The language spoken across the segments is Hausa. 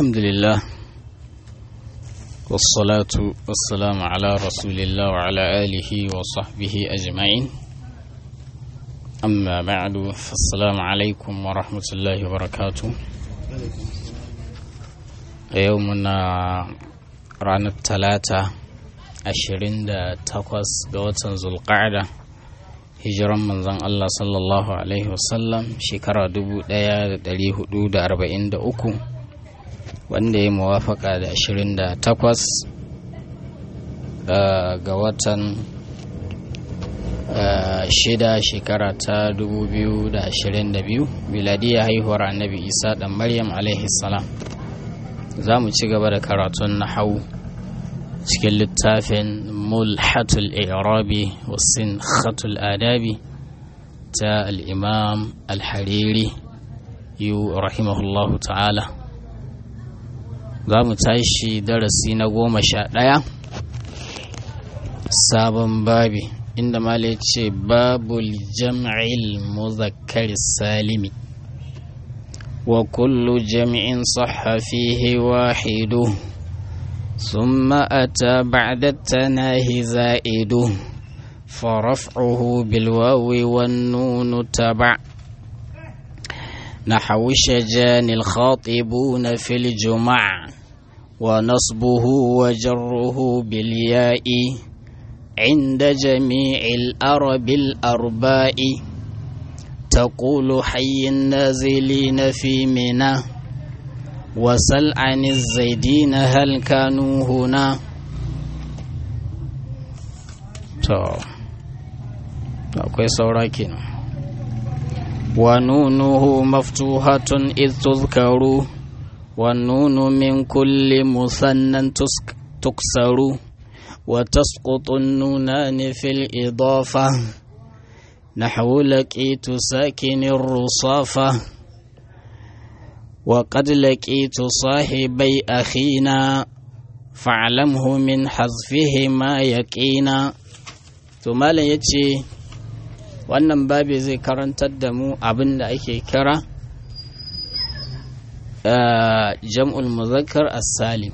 الحمد لله والصلاة والسلام على رسول الله وعلى آله وصحبه أجمعين أما بعد فالسلام عليكم ورحمة الله وبركاته يومنا رانا الثلاثة ashirin da takwas ga watan zulƙa'ada hijiran manzon Allah sallallahu Alaihi wasallam shekara dubu ɗaya da ɗari hudu da arba'in da uku wanda ya muwafaka da ashirin da takwas ga watan shida shekara ta dubu biyu da ashirin da biyu miladiyya haihuwar annabi isa ɗan maryam alaihi salam za mu ci gaba da karatun na hau cikin littafin mulhatul irabi wasin khatul adabi ta al'imam al-hariri yu rahimahullahu ta'ala za mu tashi darasi na goma sha ɗaya sabon babi inda mala ce babul jam'il muzakkar salimi wa kullu jam'in sahha fihi wahidu ثم أتى بعد التناهي زائد فرفعه بالواو والنون تبع نحو الشجان الخاطبون في الجمع ونصبه وجره بالياء عند جميع الأرب الأرباء تقول حي النازلين في منى وسل عن الزيدين هل كانوا هنا to akwai saura kenan wa nunuhu maftuhatun id tuzkaru wa nunu min kulli musannan tuksaru wa tasqutu nunani fil idafa نحو لقيت ساكن الرصافه وقد لقيت صاحبي أخينا فاعلمه من حذفهما يقينا to malam ya ce wannan babi zai karantar da mu abin da ake kira jam'ul muzakkar as-salim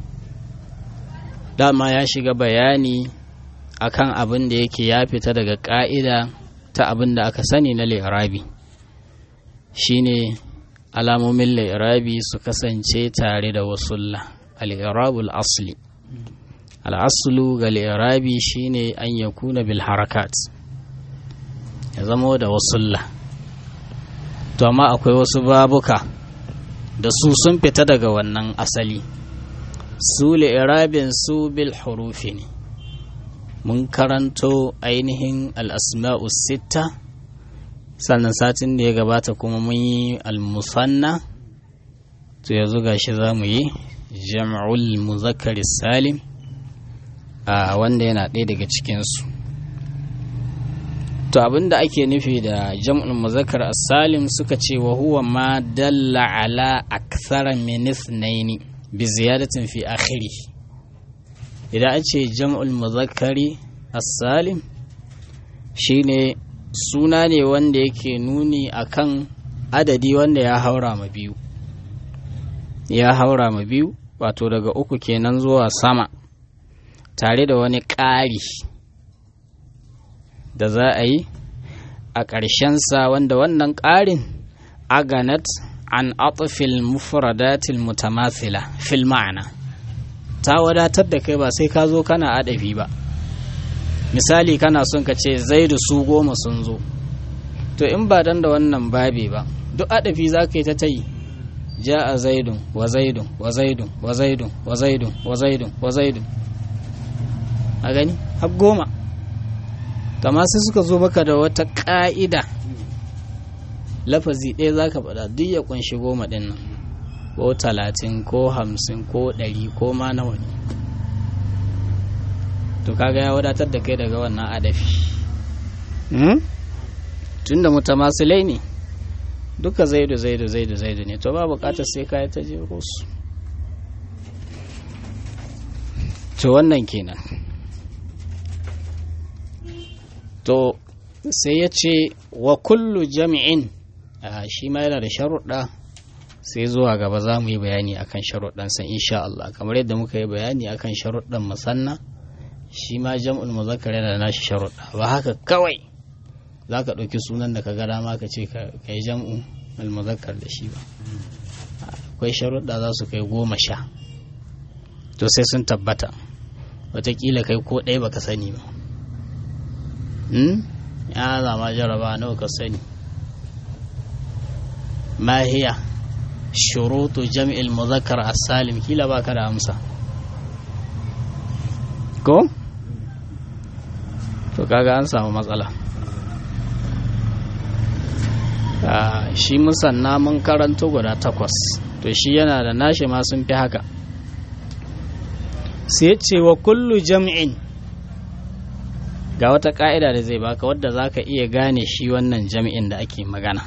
dama ya shiga bayani akan abin da yake ya fita daga ƙa'ida ta abin da aka sani na lirabi shine alamomin lairabi su kasance tare da wasulla al'irabul asli al'asulu ga lairabi shine an ya kuna bil harakat ya zama da wasulla to amma akwai wasu babuka da su sun fita daga wannan asali su lairabin su bil hurufi ne mun karanto ainihin al'asma'u sitta sannan satin da ya gabata kuma mun yi almusanna to yanzu gashi za mu yi jam'ul muzakkar salim a wanda yana ɗaya daga cikinsu to abinda ake nufi da jam'ul muzakkar salim suka ce wa huwa ma dalla ala akthara min ithnaini bi ziyadatin fi akhiri idan an ce jam'ul muzakkari salim shine suna ne wanda yake nuni akan adadi wanda ya haura ma biyu ya haura ma biyu wato daga uku kenan zuwa sama tare da wani ƙari da za a yi a ƙarshensa wanda wannan ƙarin aganat an atfil mufradatil mutamathila fil ma'ana ta wadatar da kai ba sai ka zo kana adafi ba misali kana son ka ce zaidu su goma sun zo to in ba dan da wannan babe ba duk adafi za ka yi ta ta yi ja a zaidun wa zaidun wa zaidun wa zaidun wa zaidun wa zaidun wa zaidun a gani har goma amma sai suka zo baka da wata ƙa'ida lafazi ɗaya za ka faɗa duk ya ƙunshi goma ɗin nan ko talatin ko hamsin ko ɗari ko ma nawa ne to kaga ya wadatar da kai daga wannan adafi tun da mutamasilai ne duka zaidu zaidu zaidu zaidu ne to ba bukatar sai kayi ta jero su to wannan kenan to sai ya ce wa kullu jami'in shi ma yana da sharuɗa sai zuwa gaba za mu yi bayani akan sharuɗansa insha Allah kamar yadda muka yi bayani akan sharuɗan musanna shi ma jam'ul muzakkar yana da nashi sharuɗa ba haka kawai za ka ɗauki sunan da ka ga dama ka ce ka yi jam'u al-muzakkar da shi ba akwai sharuɗa za su kai goma sha to sai sun tabbata wataƙila kai ko ɗaya baka sani ba ya zama jaraba nawa ka sani ma hiya shurutu jam'il muzakkar as-salim kila baka da amsa ko to kaga an samu matsala shi musanna mun karanto guda takwas to shi yana da nashi ma sun fi haka sai ce wa kullu jam'in ga wata ka'ida da zai baka wadda za ka iya gane shi wannan jam'in da ake magana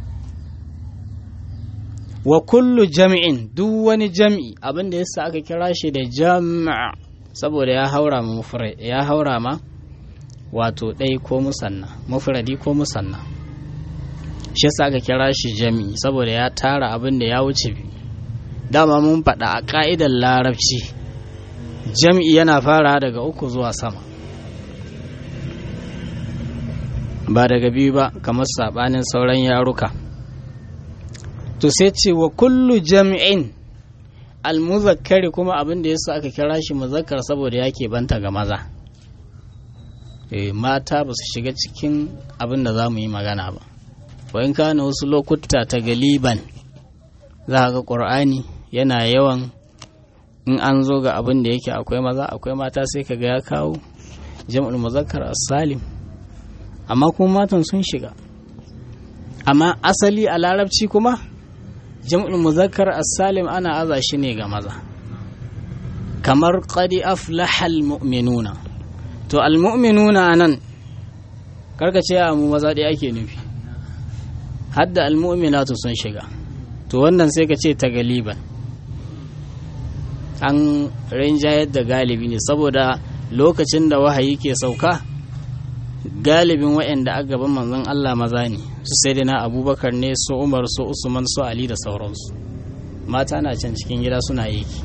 wa kullu jam'in duk wani jam'i abinda yasa aka kira shi da jam'a saboda ya haura ma ya haura ma wato ɗai ko musanna mufradi ko musanna shi yasa aka kira shi jam'i saboda ya tara abin da ya wuce biyu dama mun faɗa a ƙa'idar larabci jam'i yana fara daga uku zuwa sama ba daga biyu ba kamar saɓanin sauran yaruka to sai ce wa kullu jam'in almuzakkari kuma abin da yasa aka kira shi muzakkar saboda ya banta ga maza e, mata ba su shiga cikin abin da za mu yi magana ba wayan kana wasu lokuta ta galiban za ga ƙur'ani yana yawan in an zo ga abin da yake akwai maza akwai mata sai ka ga ya kawo jam'ul muzakkar as-salim amma kuma matan sun shiga amma asali a larabci kuma jam'ul muzakkar as-salim ana aza shi ne ga maza kamar qadi aflahal mu'minuna to al-mu'minuna anan karka ce a mu maza ɗaya ake nufi hadda al-mu'minatu sun shiga to wannan sai ka ce ta galiban an rinjayar da galibi ne saboda lokacin da wahayi ke sauka galibin waɗanda a gaban manzon Allah maza ne su sai na abubakar ne su umar su usman su ali da sauransu mata na can cikin gida suna yaki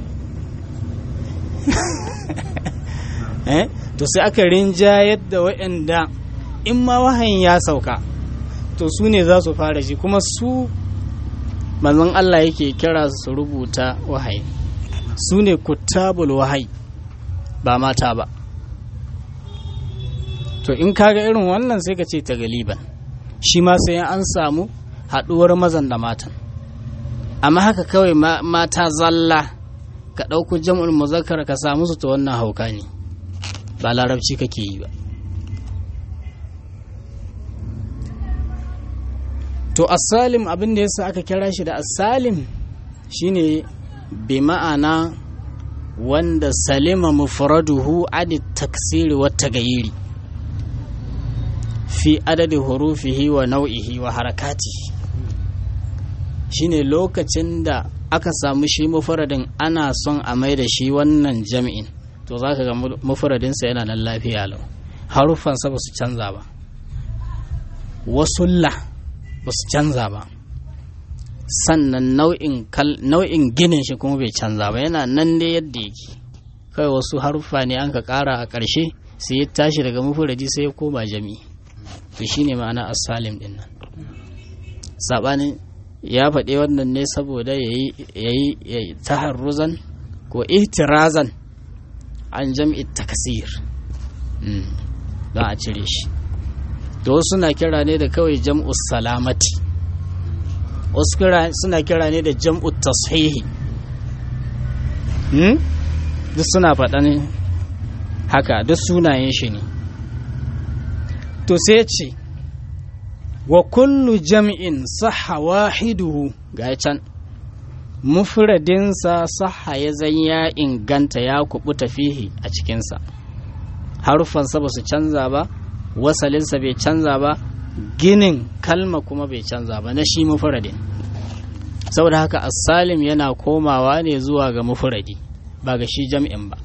to sai aka rinjayar da waɗanda in ma wahayin ya sauka to su ne za su fara shi kuma su manzon Allah yake kira su rubuta wahayi su ne kutabul wahayi ba mata ba to in kaga irin wannan sai ka ce ta galiban shi ma sai an samu haɗuwar mazan da matan amma haka kawai mata zalla ka ɗauko jam'ul muzakkar ka samu su ta wannan hauka ne ba larabci kake yi ba to asalim abin da yasa aka kira shi da asalim shine bi ma'ana wanda salima mufraduhu adi taksiri wa tagayiri fi adadi hurufihi wa nau'ihi wa harakatihi shine lokacin da aka samu shi mufradin ana son a mai da shi wannan jami'in to za ka ga mufradinsa yana nan lafiya lau haruffansa ba su canza ba wasulla ba su canza ba sannan nau'in ginin shi kuma bai canza ba yana nan dai yadda yake kawai wasu haruffa ne an ka kara a ƙarshe sai ya tashi daga mufuradi sai ya koma jami'i to shine ma'ana asalim din nan sabanin ya faɗi wannan ne saboda ya yi taharruzan ko ihtirazan an jam'i takasir don a cire shi to suna kira ne da kawai jam'u salamati wasu suna kira ne da jam'u tashihi duk suna faɗa ne haka duk sunayen shi ne to sai ce wa kullu jam'in saha wahiduhu ga can mufradinsa saha ya zan ya inganta ya kubuta fihi a cikinsa harufansa ba su canza ba wasalinsa bai canza ba ginin kalma kuma bai canza ba na shi mufradin saboda haka asalim yana komawa ne zuwa ga mufradi ba ga shi jam'in ba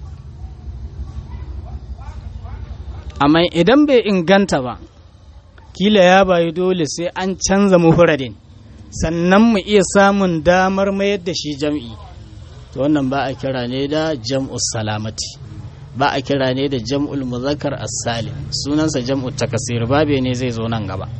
amma idan bai inganta ba kila ya bayi dole sai an canza mufradin sannan mu iya samun damar mayar da shi jam'i to wannan ba a kira ne da jam'u salamati ba a kira ne da jam'ul muzakkar as-salim sunansa jam'u takasir babe ne zai zo nan gaba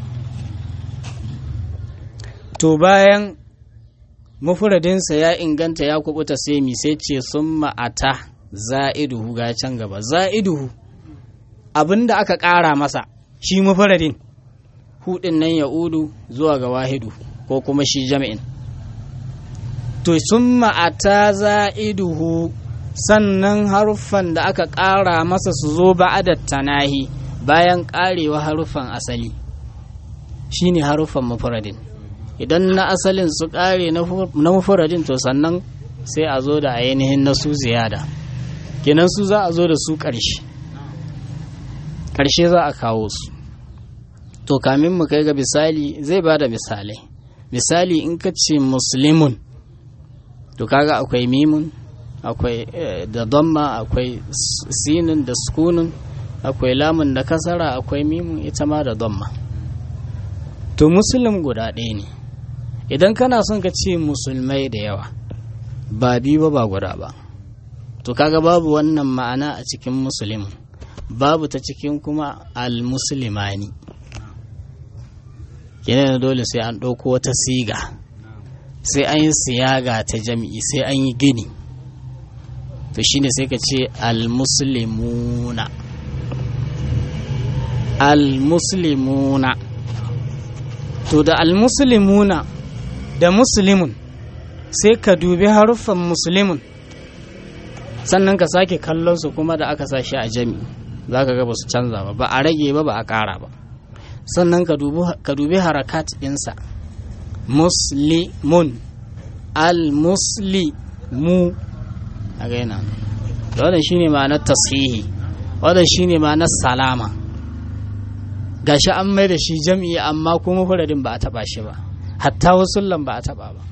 to bayan mufradinsa ya inganta ya kubuta sai mi sai ce sun ma'ata za'iduhu ga can gaba za'iduhu abinda aka ƙara masa shi mufradin hudin nan ya udu zuwa ga wahidu ko kuma shi jami'in to sun ma'ata za'iduhu sannan haruffan da aka ƙara masa su zo ba'adar tanahi bayan ƙarewa haruffan asali shine haruffan mufradin idan na asalin su ƙare na mufradin to sannan sai a zo da ainihin na su ziyada kenan su za a zo da su ƙarshe ƙarshe za a kawo su to kamin mu kai ga misali zai ba da misalai misali in ka ce muslimun to kaga akwai mimun akwai da damma akwai sinin da sukunin akwai lamun da kasara akwai mimun ita ma da damma to musulun guda ɗaya ne idan kana son ka ce musulmai da yawa ba biyu ba ba guda ba to kaga babu wannan ma'ana a cikin musulmin babu ta cikin kuma al-musulmani yana dole sai an ɗauko wata siga sai an yi siyaga ta jami'i sai an yi gini to shine sai ka ce al-muslimuna al-muslimuna to da al-muslimuna da muslimun sai ka dubi haruffan muslimun sannan ka sake kallon su kuma da aka sa shi a jami'i za ka ga ba su canza ba ba a rage ba ba a ƙara ba sannan ka dubi harakat ɗinsa muslimun al-muslimu a gaina da wadda shi ne ma'anar tasihi wadda shi ne ma'anar salama gashi an mai da shi jam'i amma kuma furadin ba a taba shi ba hatta wasu ba a taba ba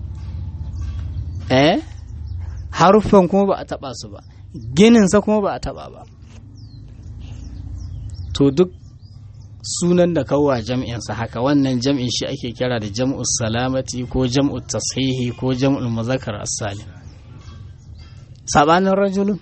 eh haruffan kuma ba a taba su ba gininsa kuma ba a taba ba to duk sunan da kawwa jam'insa haka wannan jam'in shi ake kira da jam'ul salamati ko jam'ul tashihi ko jam'ul muzakkar as-salim sabanin rajulun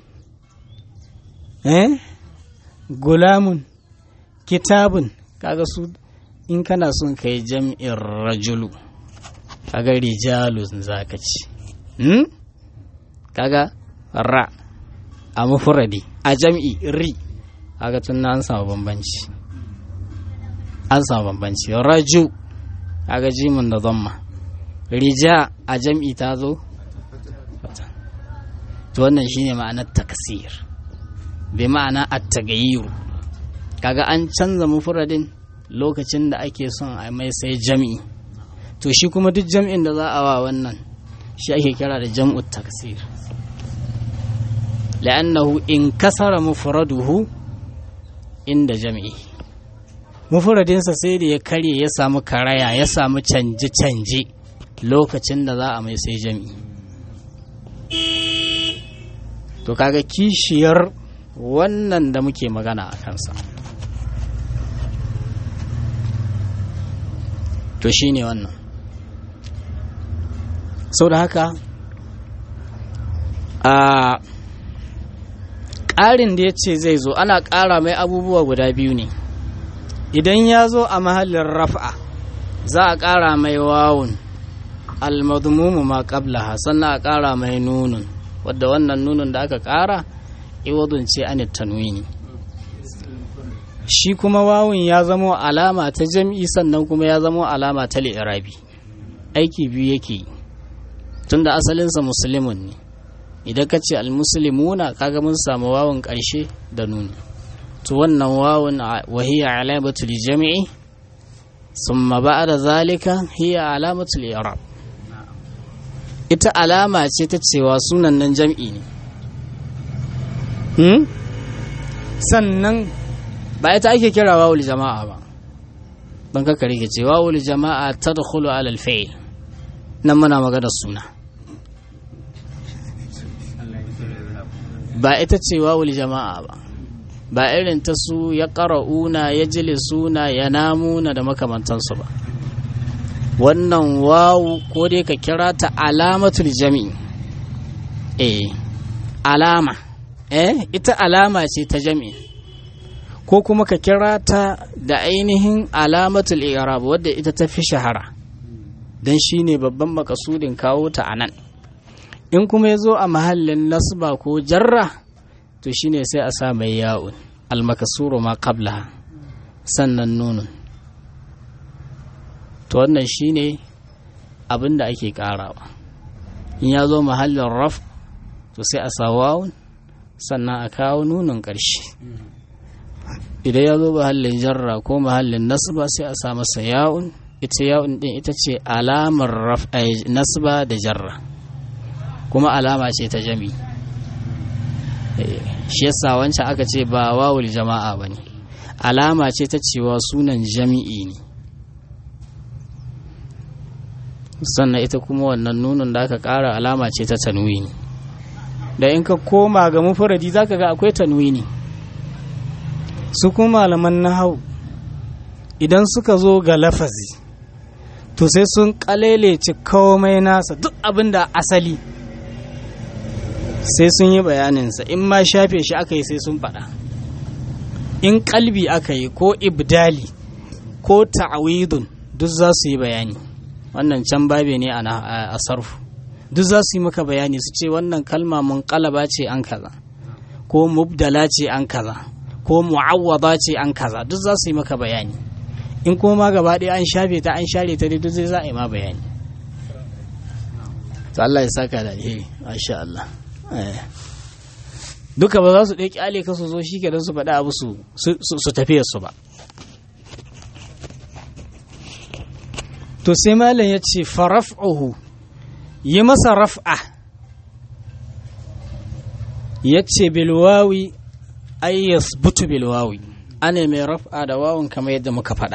eh gulamun kitabun kaga su in kana son kai jam'in rajulu kaga rijalun zaka ci hmm? kaga ra a mufradi a jam'i ri kaga tun an samu bambanci an samu bambanci raju kaga jimin da zamma rija a jam'i ta zo to wannan shine ma'anar taksir bi ma'ana at-taghayyur kaga an canza mufradin lokacin da ake son a mai sai jam'i to shi kuma duk jam'in da za a wa wannan shi ake kira da jam'ut taksir la'annahu in kasara mufraduhu inda jam'i mufradinsa sai da ya karye ya samu karaya ya samu canje-canje lokacin da za a mai sai jam'i to kaga kishiyar wannan da muke magana a kansa to shi ne wannan sau da haka a ƙarin da ya ce zai zo ana ƙara mai abubuwa guda biyu ne idan ya zo a mahallin raf'a za a ƙara mai wawun almadmumu ma qablaha sannan a ƙara mai nunun wadda wannan nunun da aka ƙara iwadun ce an tanwini shi kuma wawun ya zamo alama ta jam'i sannan kuma ya zamo alama ta li'irabi aiki biyu yake yi tunda asalinsa musulmin ne idan ka ce almuslimuna kaga mun samu wawun ƙarshe da nuni to wannan wawun wahiya alamatu li jami'i summa ba'da zalika hiya alamatu li i'rab ita alama ce ta cewa sunan nan jam'i ne hmm? sannan ba ita ake kira wawul jama'a ba don kaka rike ce wawul jama'a ta da alal fa'il nan muna magana suna ba ita ce wawul jama'a ba ba irin ta su ya ƙara'una ya jile suna ya namuna da makamantansu ba wannan wawu ko dai ka kira ta alamatul jami'i eh alama eh ita alama ce ta jami'i ko kuma ka kira ta da ainihin alamatul i'rab wadda ita ta fi shahara don shi ne babban makasudin kawo ta a nan in kuma ya zo a mahallin nasba ko jarra to shi ne sai a sa mai ya'un almakasuru ma kabla sannan nunun to wannan shi ne abin da ake karawa in ya zo mahallin raf to sai a sa wawun sannan a kawo nunun ƙarshe idan ya zo mahallin jarra ko mahallin nasba sai a sa masa ya'un ita ya'un din ita ce alamar nasba da jarra kuma alama ce ta jami shi yasa wancan aka ce ba wawul jama'a ba ne alama ce ta cewa sunan jami'i ne sannan ita kuma wannan nunun da aka ƙara alama ce ta tanwini da in ka koma ga mufuradi za ka ga akwai tanwini su kuma malaman nahau idan suka zo ga lafazi to sai sun kalelece komai nasa duk abin da asali sai sun yi bayaninsa in ma shafe shi aka yi sai sun faɗa in kalbi aka yi ko ibdali ko ta'awidun duk za su yi bayani wannan can babe ne a sarfu duk za su yi maka bayani su ce wannan kalma mun kalaba ce an kaza ko mubdala ce an kaza ko mu'awwada ce an kaza duk za su yi maka bayani in kuma ma gaba ɗaya an shafe ta an share ta duk zai za a yi ma bayani to Allah ya saka da alheri masha Allah duka ba za su ɗaya kyale ka su zo shi ke don su faɗi abu su su tafiyar su ba to sai malam ya ce faraf'uhu yi masa raf'a ya ce bilwawi ay yasbutu bilwawi ana mai raf'a da wawun kamar yadda muka faɗa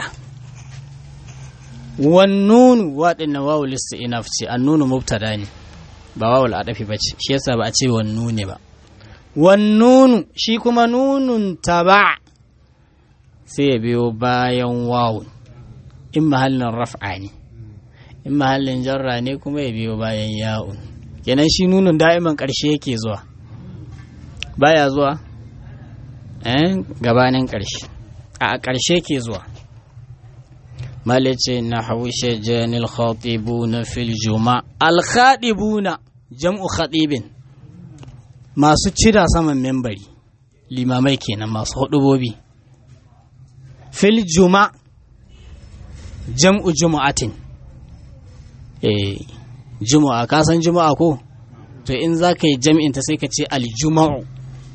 wannunu waɗannan wawu lista inaf ce annunu mubtada ne ba wawul adafi ba ce shi yasa ba a ce wannu ne ba wannunu shi kuma nunun taba sai ya biyo bayan wawun in mahallin raf'a ne in mahallin jarra ne kuma ya biyo bayan ya'un kenan shi nunun da'iman ƙarshe yake zuwa baya zuwa eh gabanin ƙarshe a ƙarshe ke zuwa malice na haushe janil khatibuna fil juma al khatibuna jam'u khatibin masu cira saman membari limamai kenan masu hudubobi fil juma jam'u jumu'atin eh jumu'a ka san jumu'a ko to in za ka yi jam'in ta sai ka ce aljuma'u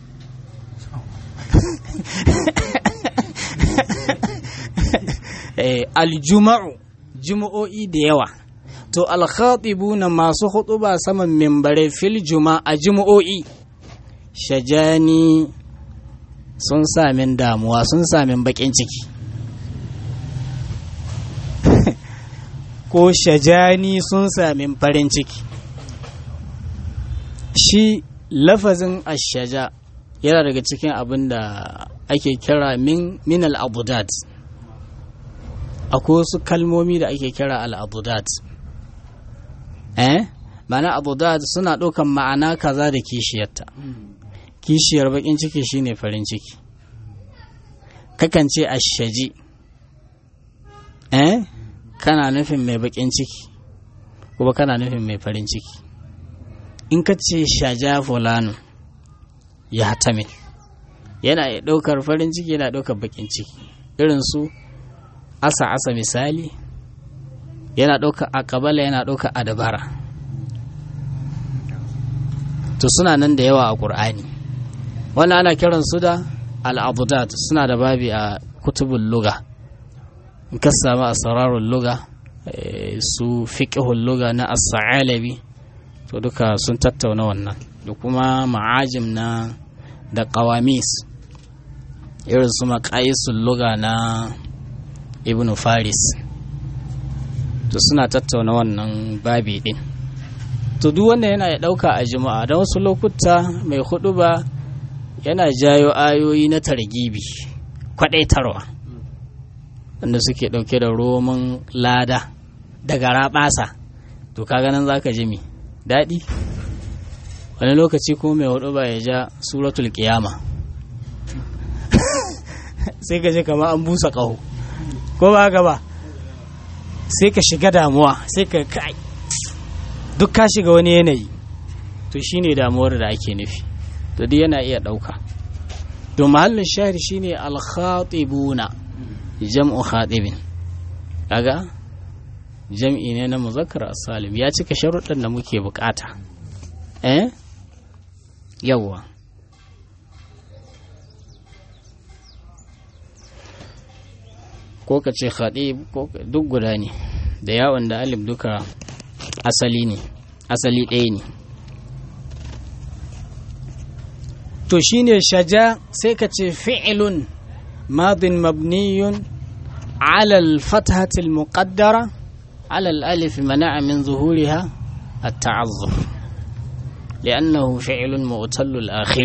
aljuma'u juma'o'i da yawa to alkhatibuna masu hutuba saman mimbare fil juma a juma'o'i shajani sun samin damuwa sun samin bakin ciki ko shajani sun samin farin ciki shi lafazin ashaja yana daga cikin abin da ake kira min min al-abudat akwai wasu kalmomi da ake kira al-abudat eh ma'ana abudat suna ɗaukan ma'ana kaza da kishiyarta kishiyar bakin ciki shine farin ciki kakan ce ashaji eh kana nufin mai bakin ciki kuma kana nufin mai farin ciki in ka ce shaja fulano ya hatamil yana ɗaukar farin ciki yana ɗaukar bakin ciki irin su asa asa misali yana ɗaukar akabala yana ɗaukar adabara to suna nan da yawa a ƙur'ani wannan ana kiran su da al'abudat suna da babi a kutubun luga in ka samu asrarul luga su fiqhul luga na as-sa'alabi to duka sun tattauna wannan da kuma ma'ajim na da qawamis irin su maqayisul luga na ibn faris to suna tattauna wannan babi din to duk wanda yana ya dauka a juma'a don wasu lokuta mai hudu ba yana jayo ayoyi na targibi kwadaitarwa wanda suke dauke da roman lada daga raɓasa to ka ganin za ka ji mi daɗi wani lokaci ko mai hudu ba ya ja suratul kiyama sai ka je kama an busa ƙaho ko ba haka ba sai ka shiga damuwa sai ka kai duk ka shiga wani yanayi to shine damuwar da ake nufi to duk yana iya ɗauka to mahallin shahid shine al-khatibuna jam'u khatibin kaga jam'i ne na muzakkar as-salim ya cika sharuɗan da muke bukata eh yawwa ko ka ce khatib ko duk guda ne da yawon da alif duka asali ne asali ɗaya ne to shine shaja sai ka ce fi'ilun madin mabniyun على الفتحة المقدرة على الألف منع من ظهورها التعذر لأنه فعل مؤتل الآخر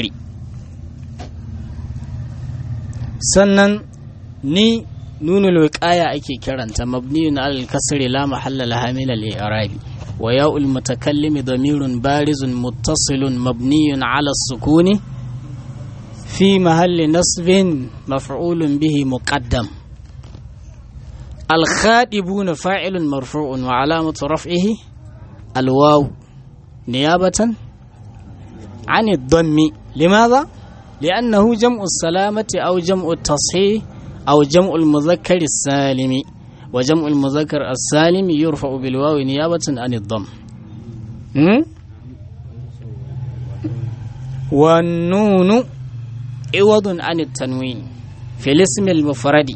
سنن ني نون الوقاية أكي كرنت مبني على الكسر لا محل لها من الإعراب وياء المتكلم ضمير بارز متصل مبني على السكون في محل نصب مفعول به مقدم الخادبون فاعل مرفوع وعلامة رفعه الواو نيابة عن الضم لماذا؟ لأنه جمع السلامة أو جمع التصحيح أو جمع المذكر السالم وجمع المذكر السالم يرفع بالواو نيابة عن الضم والنون عوض عن التنوين في الاسم المفرد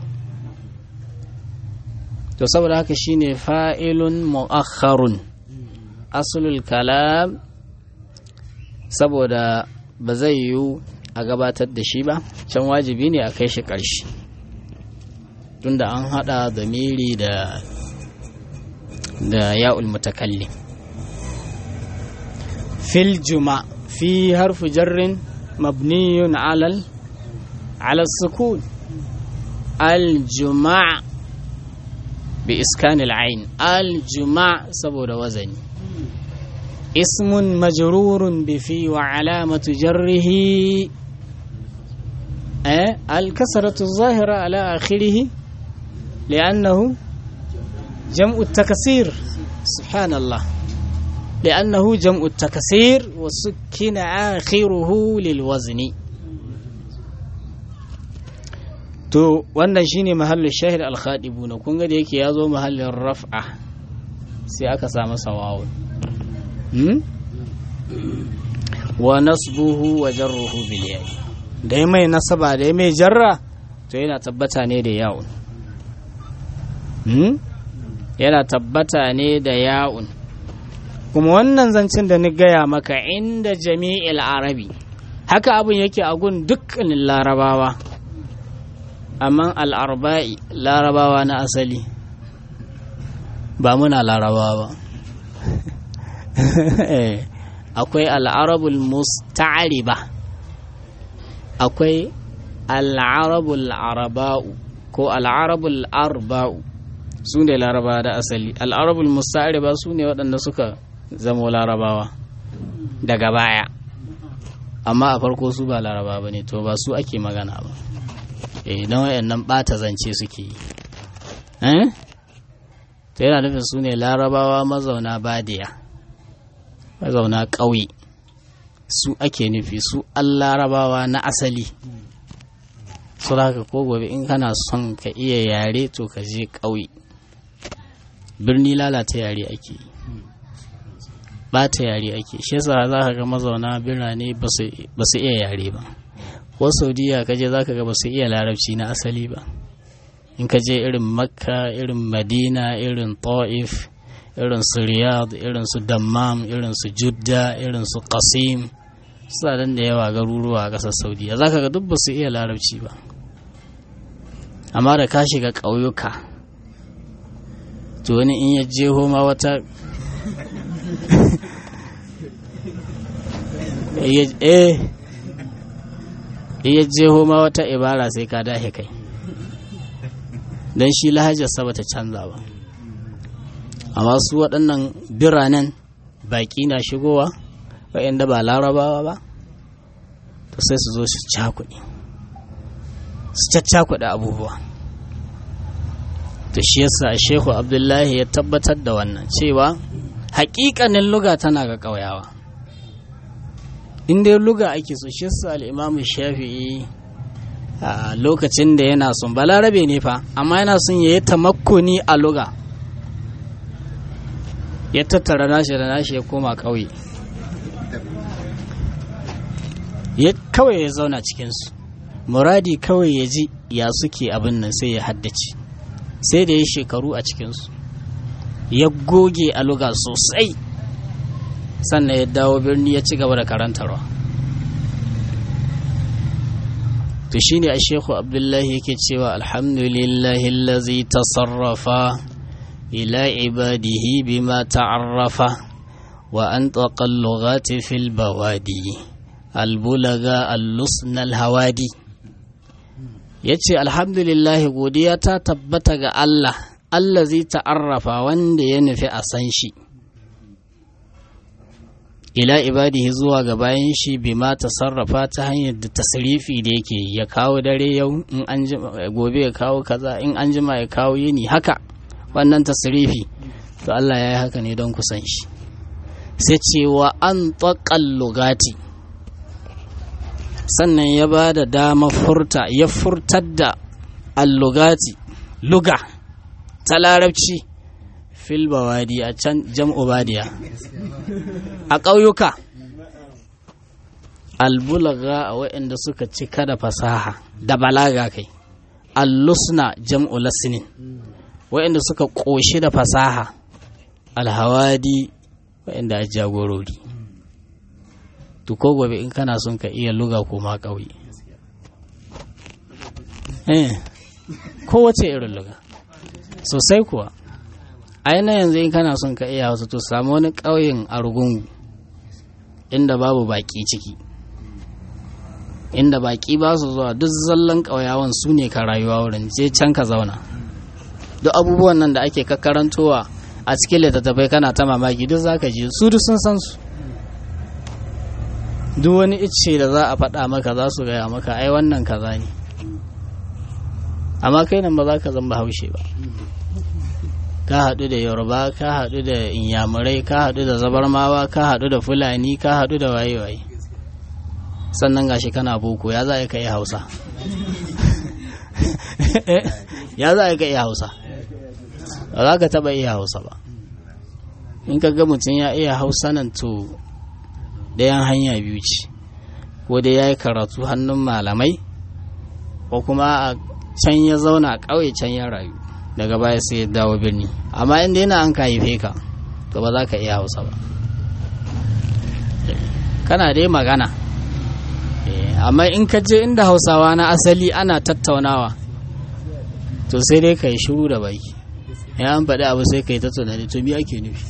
to saboda haka shine fa'ilun mu'akharun asulul kalam saboda ba zai yiwu a gabatar da shi ba can wajibi ne a kai shi ƙarshe tunda an hada da miri da da ya'ul mutakallim fil juma fi harfu jarrin mabniyun alal ala sukun al juma' بإسكان العين الجمع سبود وزن اسم مجرور بفي وعلامة جره أه؟ الكسرة الظاهرة على آخره لأنه جمع التكسير سبحان الله لأنه جمع التكسير وسكن آخره للوزن to wannan shine mahallin shahid al-khadibuna kun ga da yake ya zo mahallin raf'a sai aka sa masa wawu hmm? wa nasbuhu wa jarruhu bil ya'i da mai nasaba da mai jarra to yana tabbata ne da ya'un hmm? yana tabbata ne da ya'un kuma wannan zancen da ni gaya maka inda jami'il arabi haka abin yake a gun dukkanin larabawa amma al'arba'i larabawa na asali ba muna larabawa ba akwai al'arabul musta'ariba akwai al'arabul araba'u ko al'arabul arba'u su ne larabawa da asali al'arabul musta'ariba su ne waɗanda suka zamo larabawa daga baya amma a farko su ba laraba ba ne to ba su ake magana ba idan wayannan bata zance suke yi to yana nufin su ne larabawa mazauna badiya mazauna ƙauye su ake nufi su an larabawa na asali su haka ko gobe in kana son ka iya yare to ka je ƙauye birni lalata yare ake yi bata yare ake shi yasa za ka ga mazauna birane ba su iya yare ba ko saudiya ka je za ka ga ba su iya larabci na asali ba in ka je irin makka irin madina irin ta'if irin su riyadh irin su dammam irin su judda irin su qasim suna da yawa garuruwa a ƙasar saudiya za ka ga duk ba su iya larabci ba amma da ka shiga ƙauyuka to wani in ya jeho ma wata eh iya jeho ma wata ibara sai ka dahe kai don shi lahajarsa ba ta canza ba amma su waɗannan biranen baƙi na shigowa waɗanda ba larabawa ba to sai su zo su cakuɗi su caccakuɗa abubuwa to shi yasa shehu abdullahi ya tabbatar da wannan cewa haƙiƙanin luga tana ga ƙauyawa in dai luga ake so shi yasa al'imamu shafi'i a lokacin da yana son balarabe ne fa amma yana son ya yi tamakkuni a luga ya tattara nashi da nashi ya koma ƙauye ya kawai ya zauna cikinsu muradi kawai ya ji ya suke abin nan sai ya haddace sai da ya shekaru a cikinsu ya goge a luga sosai sannan ya dawo birni ya ci gaba da karantarwa to shine a shehu abdullahi yake cewa alhamdulillahi lazi tasarrafa ila ibadihi bima ta'arrafa wa an lughati fil bawadi albulaga allusnal hawadi ya ce alhamdulillahi godiya ta tabbata ga Allah Allah zai ta'arrafa wanda ya nufi a san shi ila ibadihi zuwa ga bayan shi bi ma sarrafa ta hanyar da tasrifi da yake ya kawo dare yau in an gobe ya kawo kaza in an jima ya kawo yini haka wannan tasrifi to Allah ya yi haka ne don kusan shi sai cewa an lugati sannan ya ba da dama furta ya furtar da allugati luga ta larabci fil bawadi a can jam'u badiya a ƙauyuka albulaga a waɗanda suka cika da fasaha da balaga kai allusna jam'u lasinin waɗanda suka ƙoshi da fasaha alhawadi waɗanda a jagorori to ko gobe in kana son ka iya luga ko ma ƙauye eh kowace irin luga sosai kuwa aina yanzu in kana son ka iya wasu to samu wani ƙauyen argungu inda babu baƙi ciki inda baƙi ba su zuwa duk zallan ƙauyawan su ne ka rayuwa wurin je can ka zauna duk abubuwan nan da ake kakkarantowa a cikin littattafai kana ta mamaki duk za ka ji su duk sun san su duk wani icce da za a faɗa maka za su gaya maka ai wannan kaza ne amma kai nan ba za ka zama haushe ba ka haɗu da yoruba ka haɗu da inyamurai ka haɗu da zabarmawa ka haɗu da fulani ka haɗu da waye-waye sannan gashi kana boko ya za a ka iya hausa ya za a ka iya hausa ba za ka taɓa iya hausa ba in ka ga mutum ya iya hausa nan to ɗayan hanya biyu ce ko dai ya yi karatu hannun malamai ko kuma a can ya zauna a ƙauye can ya rayu daga baya sai ya dawo birni amma inda yana an ka haife ka to ba za ka iya hausa ba kana dai magana amma in ka je inda hausawa na asali ana tattaunawa to sai dai ka yi shiru da baki ya an faɗi abu sai ka yi ta tunani to me ake nufi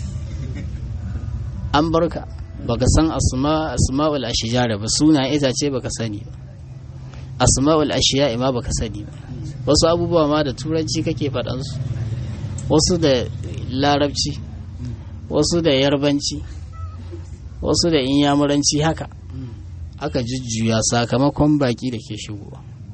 an barka baka san asma'ul ashijara ba suna itace baka sani ba asma'ul ashiya ma baka sani ba wasu abubuwa ma da turanci kake faɗansu wasu da larabci wasu da yarbanci wasu da inyamuranci haka aka jujjuya sakamakon baki da ke shigowa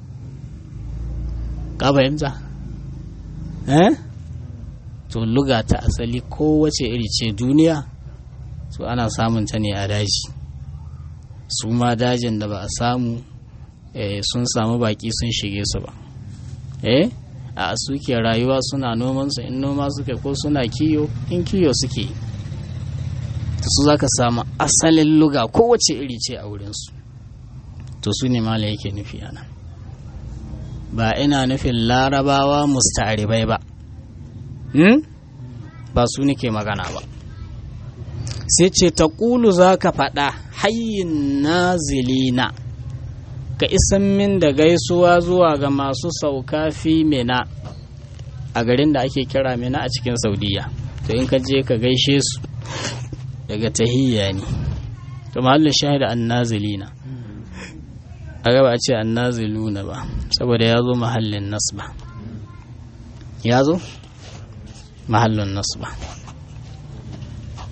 ka fahimta eh to luga ta asali kowace iri ce duniya to ana samun ta ne a daji su ma dajin da ba a samu sun samu baki sun shige su ba eh a suke rayuwa suna noman su in noma suke ko suna kiyo in kiyo suke to su zaka samu asalin luga kowace iri ce a wurinsu to su ne mala yake nufi ana ba ina nufin larabawa musta'aribai ba hmm? ba su nake magana ba sai ce ta ƙulu za ka faɗa hayyin nazilina ka isan min da gaisuwa zuwa ga masu sauka fi mina a garin da ake kira mina a cikin saudiya to in ka je ka gaishe su daga tahiyya ne to mahallin shahida an nazilina a gaba a ce an naziluna ba saboda ya zo mahallin nasba ya zo mahallin nasba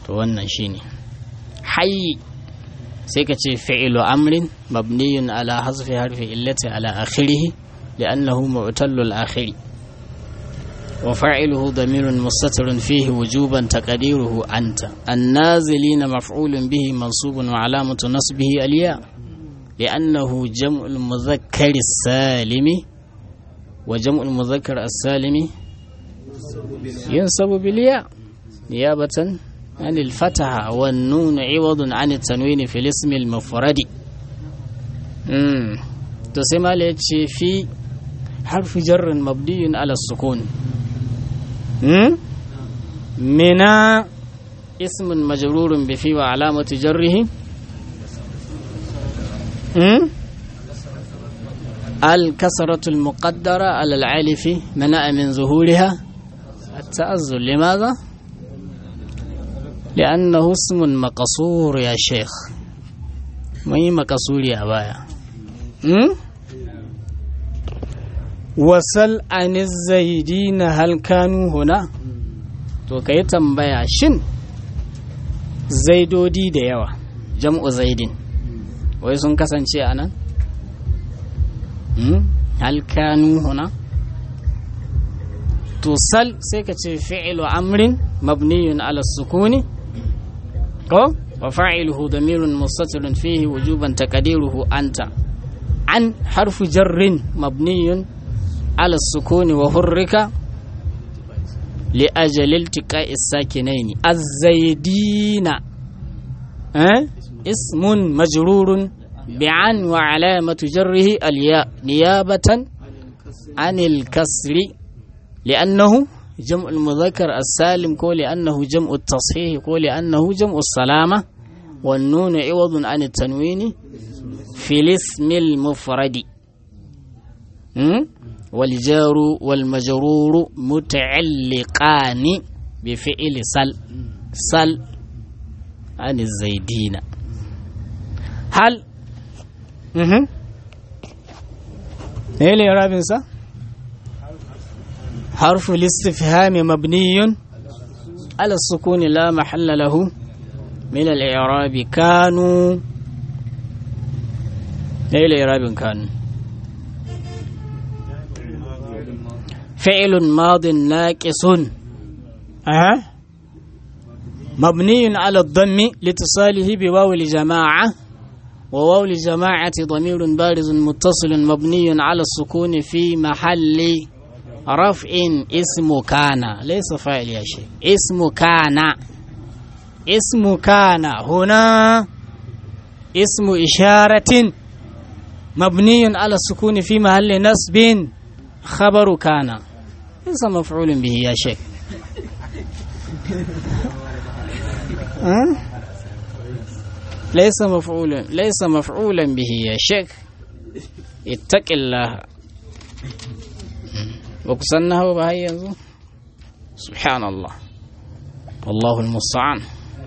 to wannan shine hayyi sai ka ce fi'ilu amrin mabniyun ala hasfi harfi illati ala akhirih li'annahu mu'tallul akhiri wa fa'iluhu damirun mustatirun fihi wujuban taqdiruhu anta an-nazilin maf'ulun bihi mansubun wa alamatu nasbihi al-ya li'annahu jam'ul mudhakkar as-salimi wa jam'ul mudhakkar as-salimi yansabu bil ya niyabatan عن الفتحة والنون عوض عن التنوين في الاسم المفرد امم تسمى ليتشي في حرف جر مبني على السكون امم من اسم مجرور بفي وعلامة جره امم الكسرة المقدرة على العالف منع من ظهورها التأذر لماذا؟ لأنه اسم مقصور يا شيخ ما هي مقصور يا بايا وسل عن الزيدين هل كانوا هنا to kai tambaya shin zaidodi da yawa jam'u zaidin wai sun kasance a nan hal kanu huna to sal sai ka ce fi'ilu amrin mabniyun ala sukuni ko wa fa'iluhu damirun mustatirun fihi wujuban taqdiruhu anta an harfu jarrin mabniyun ala sukuni wa hurrika li ajali iltiqa'i sakinaini az-zaydina eh ismun majrurun bi'an wa alamatu jarrihi al-ya niyabatan anil kasri لأنه جمع المذكر السالم كو لأنه جمع التصحيح كو لأنه جمع السلامة والنون عوض عن التنوين في الاسم المفرد والجار والمجرور متعلقان بفعل سل سل عن الزيدين هل ايه اللي يرى حرف الاستفهام مبني على السكون لا محل له من الإعراب كانوا أي الإعراب كانوا فعل ماض ناقص أه. مبني على الضم لاتصاله بواو الجماعة وواو الجماعة ضمير بارز متصل مبني على السكون في محل رفع اسم كان ليس فاعل يا شيخ اسم كان اسم كان هنا اسم إشارة مبني على السكون في محل نصب خبر كان ليس مفعول به يا شيخ أه؟ ليس مفعولا ليس مفعولا به يا شيخ اتق الله ba ku san nahawa ba har yanzu subhanallah wallahu musta'an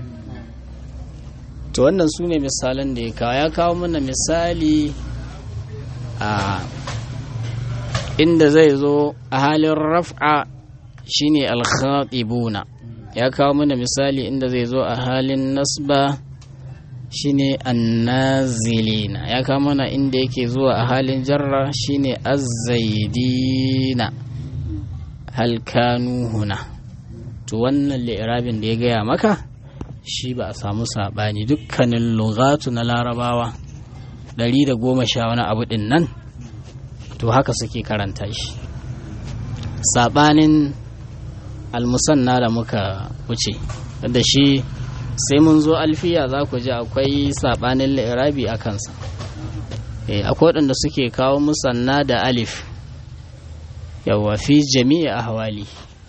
to wannan su ne misalan da ya kawo ya kawo mana misali a inda zai zo a halin raf'a shine al-khatibuna ya kawo mana misali inda zai zo a halin nasba shine annazilina ya kawo mana inda yake zuwa a halin jarra shine azzaidina hal kanu huna to wannan li'irabin da ya gaya maka shi ba a samu saɓani dukkanin lugatu na larabawa ɗari da goma sha wani abu ɗin nan to haka suke karanta shi saɓanin almusanna da muka wuce da shi sai mun zo alfiya za ku ji akwai saɓanin li'irabi a kansa akwai waɗanda suke kawo musanna da alif yawa fi jami'i ahwali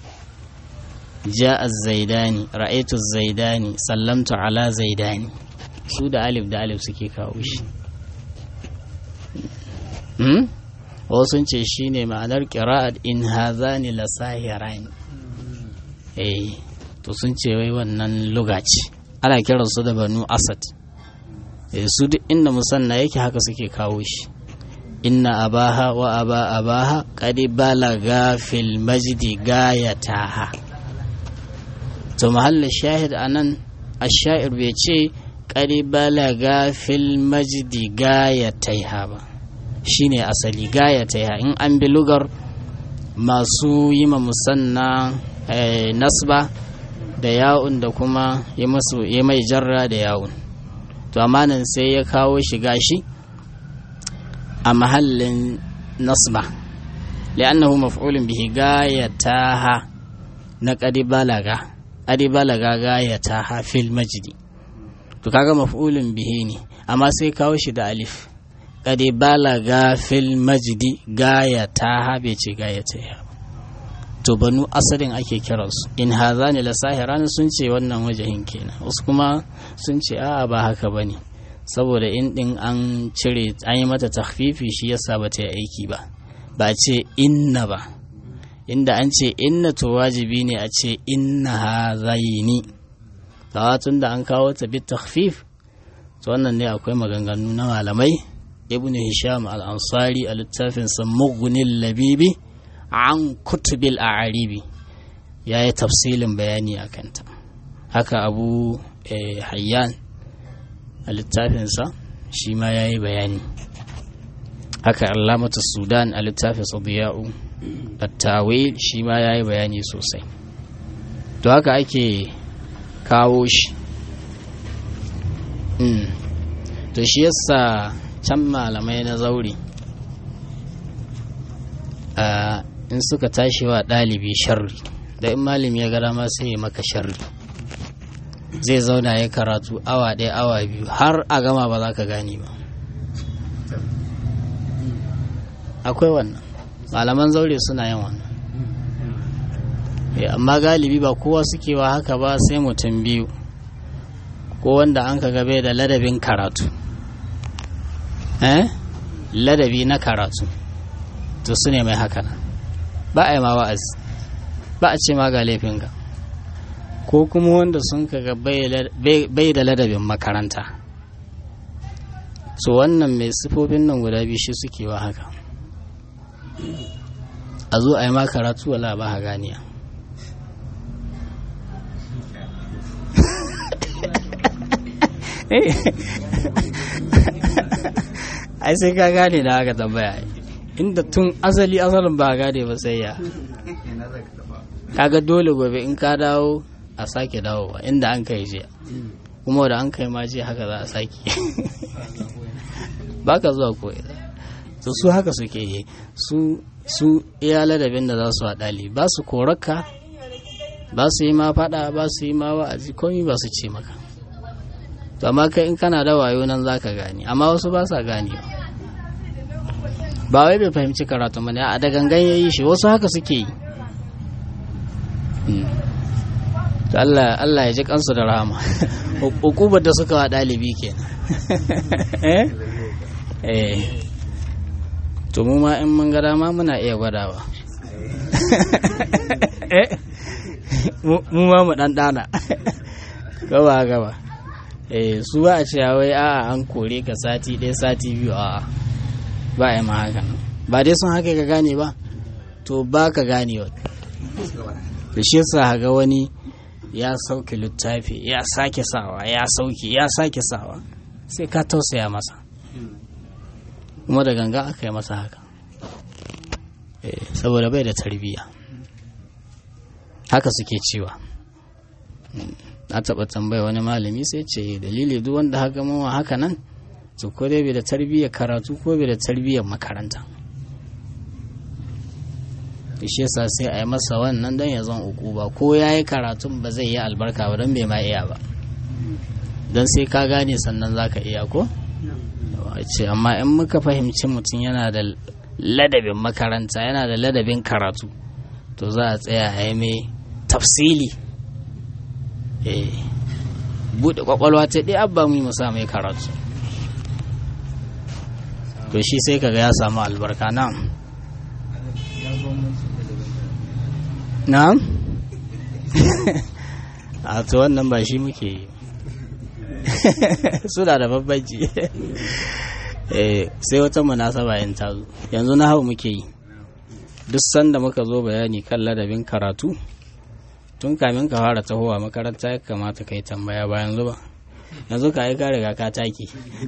ja'a zaidani ra'aitu zaidani sallamtu ala zaidani su da alif da alif suke kawo shi wasu ce shi ne ma'anar ƙira'at in hazani la sahirani eh to sun ce wai wannan lugaci ana kiransu da banu asad su duk inda musanna yake haka suke kawo shi inna abaha wa aba abaha qad balaga fil majdi gayataha to mahallin shahid anan ashair bai ce ƙari balaga fil majdi gaya taiha ba shine asali gaya taiha in an bi lugar masu yi ma musanna nasba da ya'un da kuma yi mai jarra da ya'un to amma nan sai ya kawo shiga shi a mahallin nasba li'annahu maf'ulun bihi gayataha na qadi balaga qadi balaga gayataha fil majdi to kaga maf'ulun bihi ne amma sai kawo shi da alif qadi balaga fil majdi gayataha bai ce gayataha to banu asalin ake kiransu in hazani la sahiran sun ce wannan wajahin kenan wasu kuma sun ce a'a ba haka bane saboda in din an cire an yi mata takhfifi shi yasa ba ta yi aiki ba ba ce inna ba inda an ce inna to wajibi ne a ce inna hazaini tun da an kawo ta bi takhfif to wannan ne akwai maganganu na malamai ibn hisham al-ansari a littafin sa mughnil labibi an kutubil a'aribi ya yi tafsilin bayani a kanta haka abu hayyan a littafinsa shi ma ya yi bayani haka alamatu sudan a littafin sadiya'u tattawil shi ma ya yi bayani sosai to haka ake kawo shi to shi yasa can malamai na zauri in suka tashi wa ɗalibi sharri da in malami ya gara ma sai ya maka sharri zai zauna ya karatu awa ɗaya awa biyu har a gama ba za ka gane ba akwai wannan malaman zaure suna yin wannan amma galibi ba kowa suke wa haka ba sai mutum biyu ko wanda an ka gabe da ladabin karatu eh ladabi na karatu to su ne mai haka nan ba a yi ma wa'azi ba a ce ma ga laifinka ko kuma wanda sun kaga bai da ladabin makaranta so wannan mai sifofin nan guda biyu shi suke wa haka a zo a yi ma karatu wala ba ha ganiya ai sai ka gane da haka tambaya inda tun asali asalin ba gane ba sai ya kaga dole gobe in ka dawo a sake dawowa inda an kai jiya kuma da an kai ma jiya haka za a sake ba ka zuwa ko to su haka suke yi su su iya ladabin da za su haɗali ba su koraka ba su yi ma faɗa ba su yi ma wa'azi komi ba su ce maka to amma kai in kana da wayo nan za ka gane amma wasu ba sa ganewa ba wai bai fahimci karatu ba ne a da gangan ya yi shi wasu haka suke yi Allah Allah ya ji kansu da rahama hukubar da suka wa ɗalibi kenan eh to mu ma in mun ga dama muna iya gwadawa mu ma mu dan dana gaba gaba eh su ba a ce wai a'a an kore ka sati ɗaya sati biyu a'a ba a yi ma haka ba dai sun haka ka gane ba to ba ka gane wa da shi yasa ga wani ya sauke littafi ya sake sawa ya sauke ya sake sawa sai ka tausaya masa kuma da ganga aka yi masa haka saboda bai da tarbiyya haka suke cewa na taɓa tambaya wani malami sai ce dalili duk wanda haka mawa haka nan to ko dai bai da tarbiyyar karatu ko bai da tarbiyyar makaranta shi yasa sai a yi masa wannan don ya zan uku ba ko ya yi karatun ba zai yi albarka ba don bai ma iya ba don sai ka gane sannan za ka iya ko ce amma in muka fahimci mutum yana da ladabin makaranta yana da ladabin karatu to za a tsaya a yi mai tafsili buɗe kwakwalwa ta ɗaya abba mu musa mai karatu to shi sai kaga ya samu albarka na'am na'am a to wannan ba shi muke yi suna da babbanci sai wata munasaba yin tazo yanzu na hau muke yi duk sanda muka zo bayani kan ladabin karatu tun kamin ka fara tahowa makaranta ya kamata ka yi tambaya bayan zuba yanzu ka yi ka riga ka take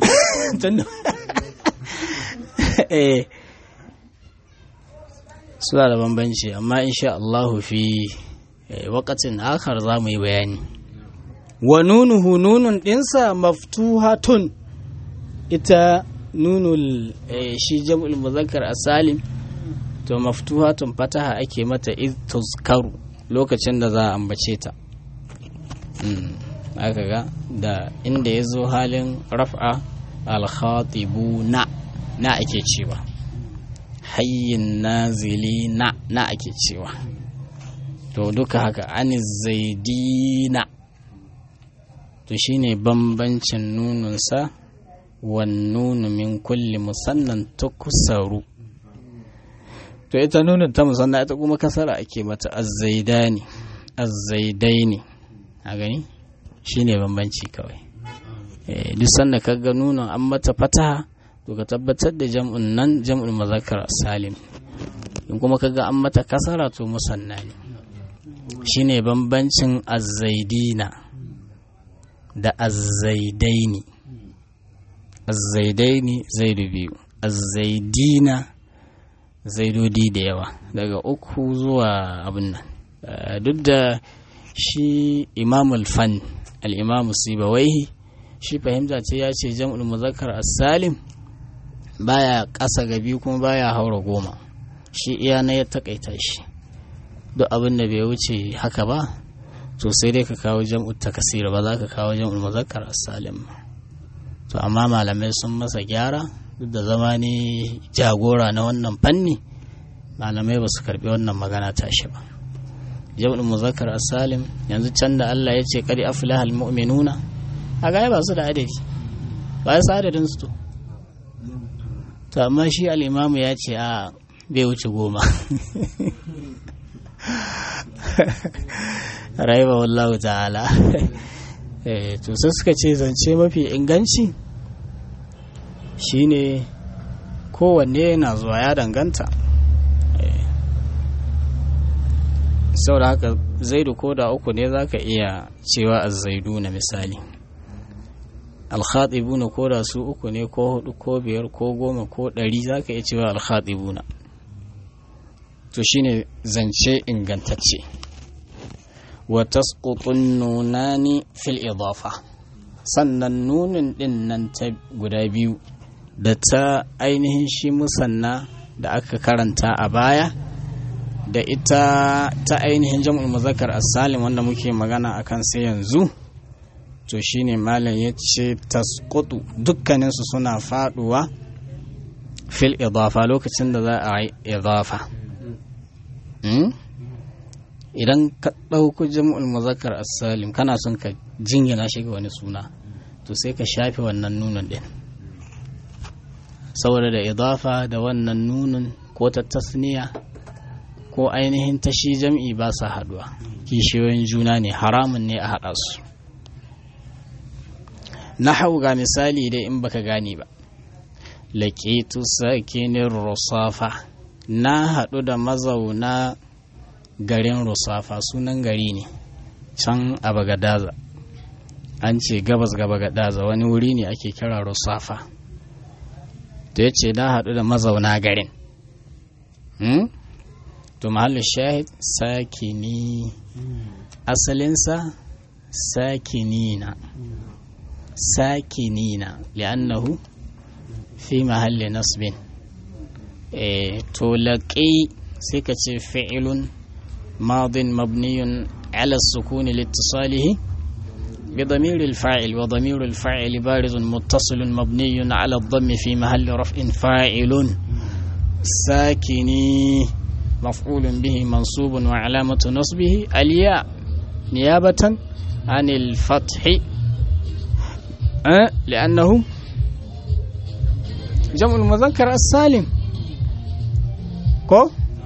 suna da bambanci amma insha Allahu fi wakatin akar za mu yi bayani wa nunuhu nunun ɗinsa maftuhatun ita nunul shi jam'ul muzakkar asalim to maftuhatun fataha ake mata iz tuzkaru lokacin da za a ambace ta aka ga da inda ya zo halin raf'a alkhatibu na na ake cewa hayyin nazili na na ake cewa to duka haka ani zaidina to shine bambancin nununsa wan nunu min kulli musannan tukusaru to ita nunin ta musanna ita kuma kasara ake mata azzaidani azzaidaini a gani shine bambanci kawai duk sanda ka ga nunin an mata fataha to ka tabbatar da jam'un nan jam'ul mazakar salim in kuma ka ga an mata kasara to musanna ne shine bambancin azzaidina da azzaidaini azzaidaini zaidu biyu azzaidina zaidodi da yawa daga uku zuwa abin nan duk da shi imamul fan al'imamu sibawaihi shi fahimta ce ya ce jam'ul muzakkar as-salim baya ƙasa ga biyu kuma baya haura goma shi iya na ya takaita shi duk abin da bai wuce haka ba to sai dai ka kawo jam'ul takasir ba za ka kawo jam'ul muzakkar as-salim to amma malamai sun masa gyara duk da zama ne jagora na wannan fanni malamai ba su karbi wannan magana tashi ba jam'ul muzakkar as-salim yanzu can da Allah ya ce qad aflaha al-mu'minuna a ga ba su da adadi ba su adadin su to to amma shi al-imamu ya ce a bai wuce goma raiba wallahu ta'ala to sai suka ce zance mafi inganci shine kowanne yana zuwa ya danganta saboda haka zaidu ko da uku ne za ka iya cewa azzaidu na misali alkhatibuna ko da su uku ne ko hudu ko biyar ko goma ko ɗari za ka iya cewa alkhatibuna to shine zance ingantacce wa tasqutun nunani fil idafa sannan nunin din nan ta guda biyu da ta ainihin shi musanna da aka karanta a baya da ita ta ainihin jam'ul muzakkar as-salim wanda muke magana akan sai yanzu to shine malam ya ce tasqutu dukkanin su suna faduwa fil idafa lokacin da za a yi idafa idan ka ɗauko jam'ul muzakkar as-salim kana son ka jingina shi ga wani suna to sai ka shafe wannan nunin din saboda da idafa da wannan nunin ko ta tasniya ko ainihin tashi jam'i ba sa haduwa kishiyoyin juna ne haramun ne a haɗa su na hau ga misali dai in baka gane ba laƙitu sakinin rusafa na haɗu da mazauna garin rusafa sunan gari ne can a bagadaza an ce gabas ga bagadaza wani wuri ne ake kira rusafa da ya ce na haɗu da mazauna garin to mahallin shahid sakini asalinsa sakinina sakinina li'annahu fi mahalli nasbin to laƙi sai ka ce fi'ilun madin mabniyun ala sukuni littisalihi بضمير الفاعل وضمير الفاعل بارز متصل مبني على الضم في محل رفع فاعل ساكني مفعول به منصوب وعلامة نصبه الياء نيابة عن الفتح أه لأنه جمع المذكر السالم كو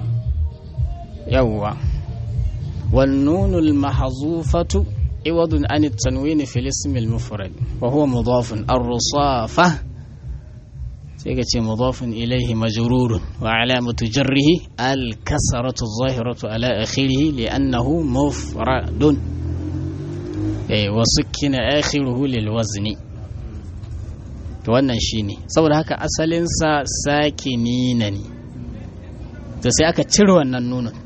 يوا والنون المحذوفة عوض عن التنوين في الاسم المفرد وهو مضاف الرصافة sai ka ce mudafin ilaihi majrurun wa alamatu jarrihi al-kasratu zahiratu ala akhirih li'annahu mufradun eh wa sukkina akhiruhu lil wazni to wannan shine saboda haka asalin sa sakinina ne to sai aka cire wannan nunin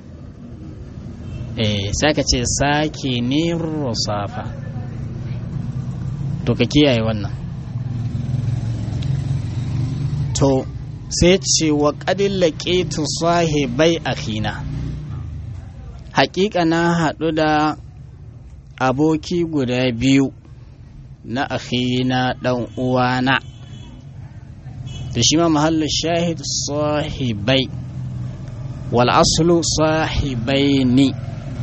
eh sai aka ce sakinin rusafa to ka kiyaye wannan to sai ce wa ƙadin laƙetu sahibai akhina haƙiƙa na haɗu da aboki guda biyu na akhina ɗan uwana da shi ma mahallu shahid sahibai wal aslu sahibaini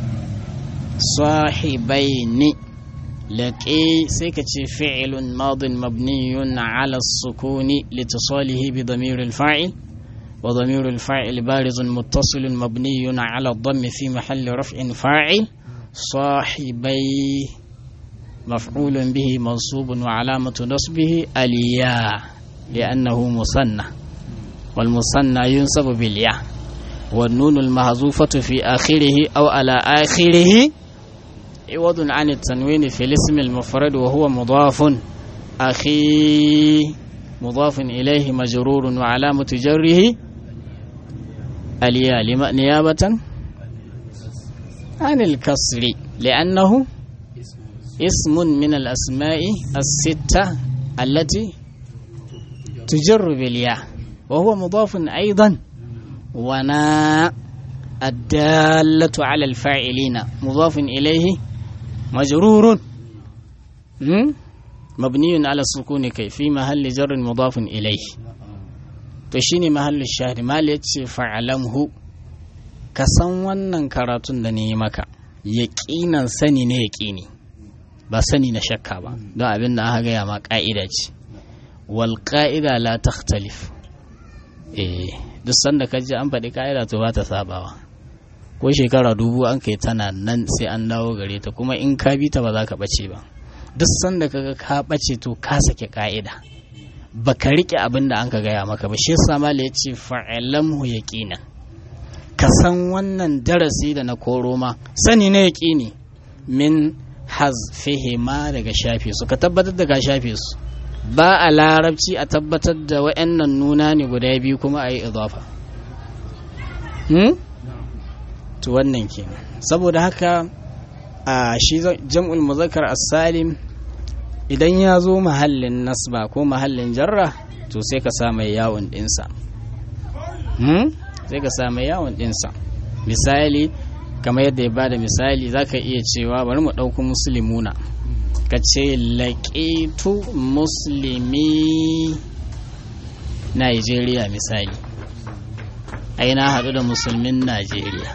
sahibaini لقي سيكتي فعل ماض مبني على السكون لاتصاله بضمير الفاعل وضمير الفاعل بارز متصل مبني على الضم في محل رفع فاعل صاحبي مفعول به منصوب وعلامة نصبه الياء لأنه مثنى والمثنى ينصب بالياء والنون المهزوفة في آخره أو على آخره عوض عن التنوين في الاسم المفرد وهو مضاف أخي مضاف إليه مجرور وعلامة جره الياء نيابة عن الكسر لأنه اسم من الأسماء الستة التي تجر بالياء وهو مضاف أيضا ونا الدالة على الفاعلين مضاف إليه مجرور مبني على السكون كي في محل جر مضاف إليه تشيني محل الشهر ما ليتشي فعلمه kasan wannan karatun da ne maka yaƙinan sani ne yaƙini ba sani na shakka ba don abin da aka gaya ma ƙa'ida ce wal ƙa'ida la takhtalif eh duk sanda ka ji an faɗi ƙa'ida to ba ta sabawa ko shekara dubu an kai tana nan sai an dawo gare ta kuma in ka bi ta ba za ka ɓace ba duk sanda kaga ka ɓace to ka sake ka'ida ba ka riƙe abin da an ka gaya maka ba shi yasa mala ya ce fa'alamhu yaqina ka san wannan darasi da na koro ma sani na yaƙini min hazfihi ma daga shafe su ka tabbatar da ka shafe su ba a larabci a tabbatar da wa'annan nuna ne guda biyu kuma a yi idafa to wannan kenan saboda haka a shi jam'ul muzakkar as-salim idan ya zo mahallin nasba ko mahallin jarra to sai ka sa mai yawon dinsa sai ka sa mai yawon dinsa misali kamar yadda ya bada misali zaka iya cewa bari mu ɗauko musulmuna ka ce laƙitu musulmi Najeriya misali ai na haɗu da musulmin Najeriya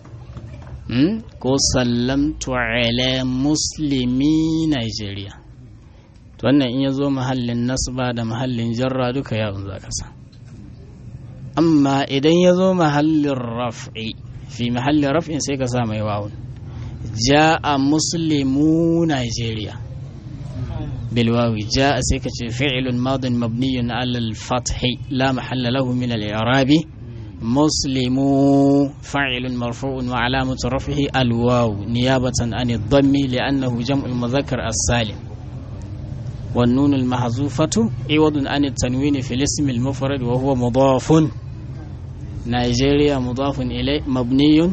ko sallamtu ala muslimi Nigeria to wannan in ya zo mahallin nasba da mahallin jarra duka yawon za ka sa amma idan ya zo mahallin raf'i fi mahallin raf'in sai ka sa mai wawun ja'a muslimu Nigeria بالواو جاء سيكة فعل ماض مبني على الفتح لا محل له من الإعراب مسلم فاعل مرفوع وعلامة رفعه الواو نيابة عن الضم لأنه جمع المذكر السالم والنون المحذوفة عوض عن التنوين في الاسم المفرد وهو مضاف نيجيريا مضاف إليه مبني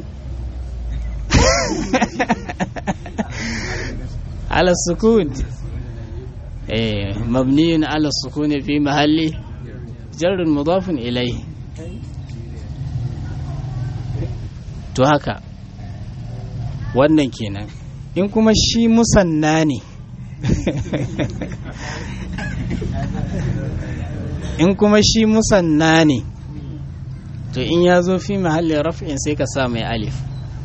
على السكون إيه مبني على السكون في محل جر مضاف إليه to haka wannan kenan in kuma shi musanna ne in kuma shi musanna ne to in ya zo fi mahallin raf'in sai ka sa mai alif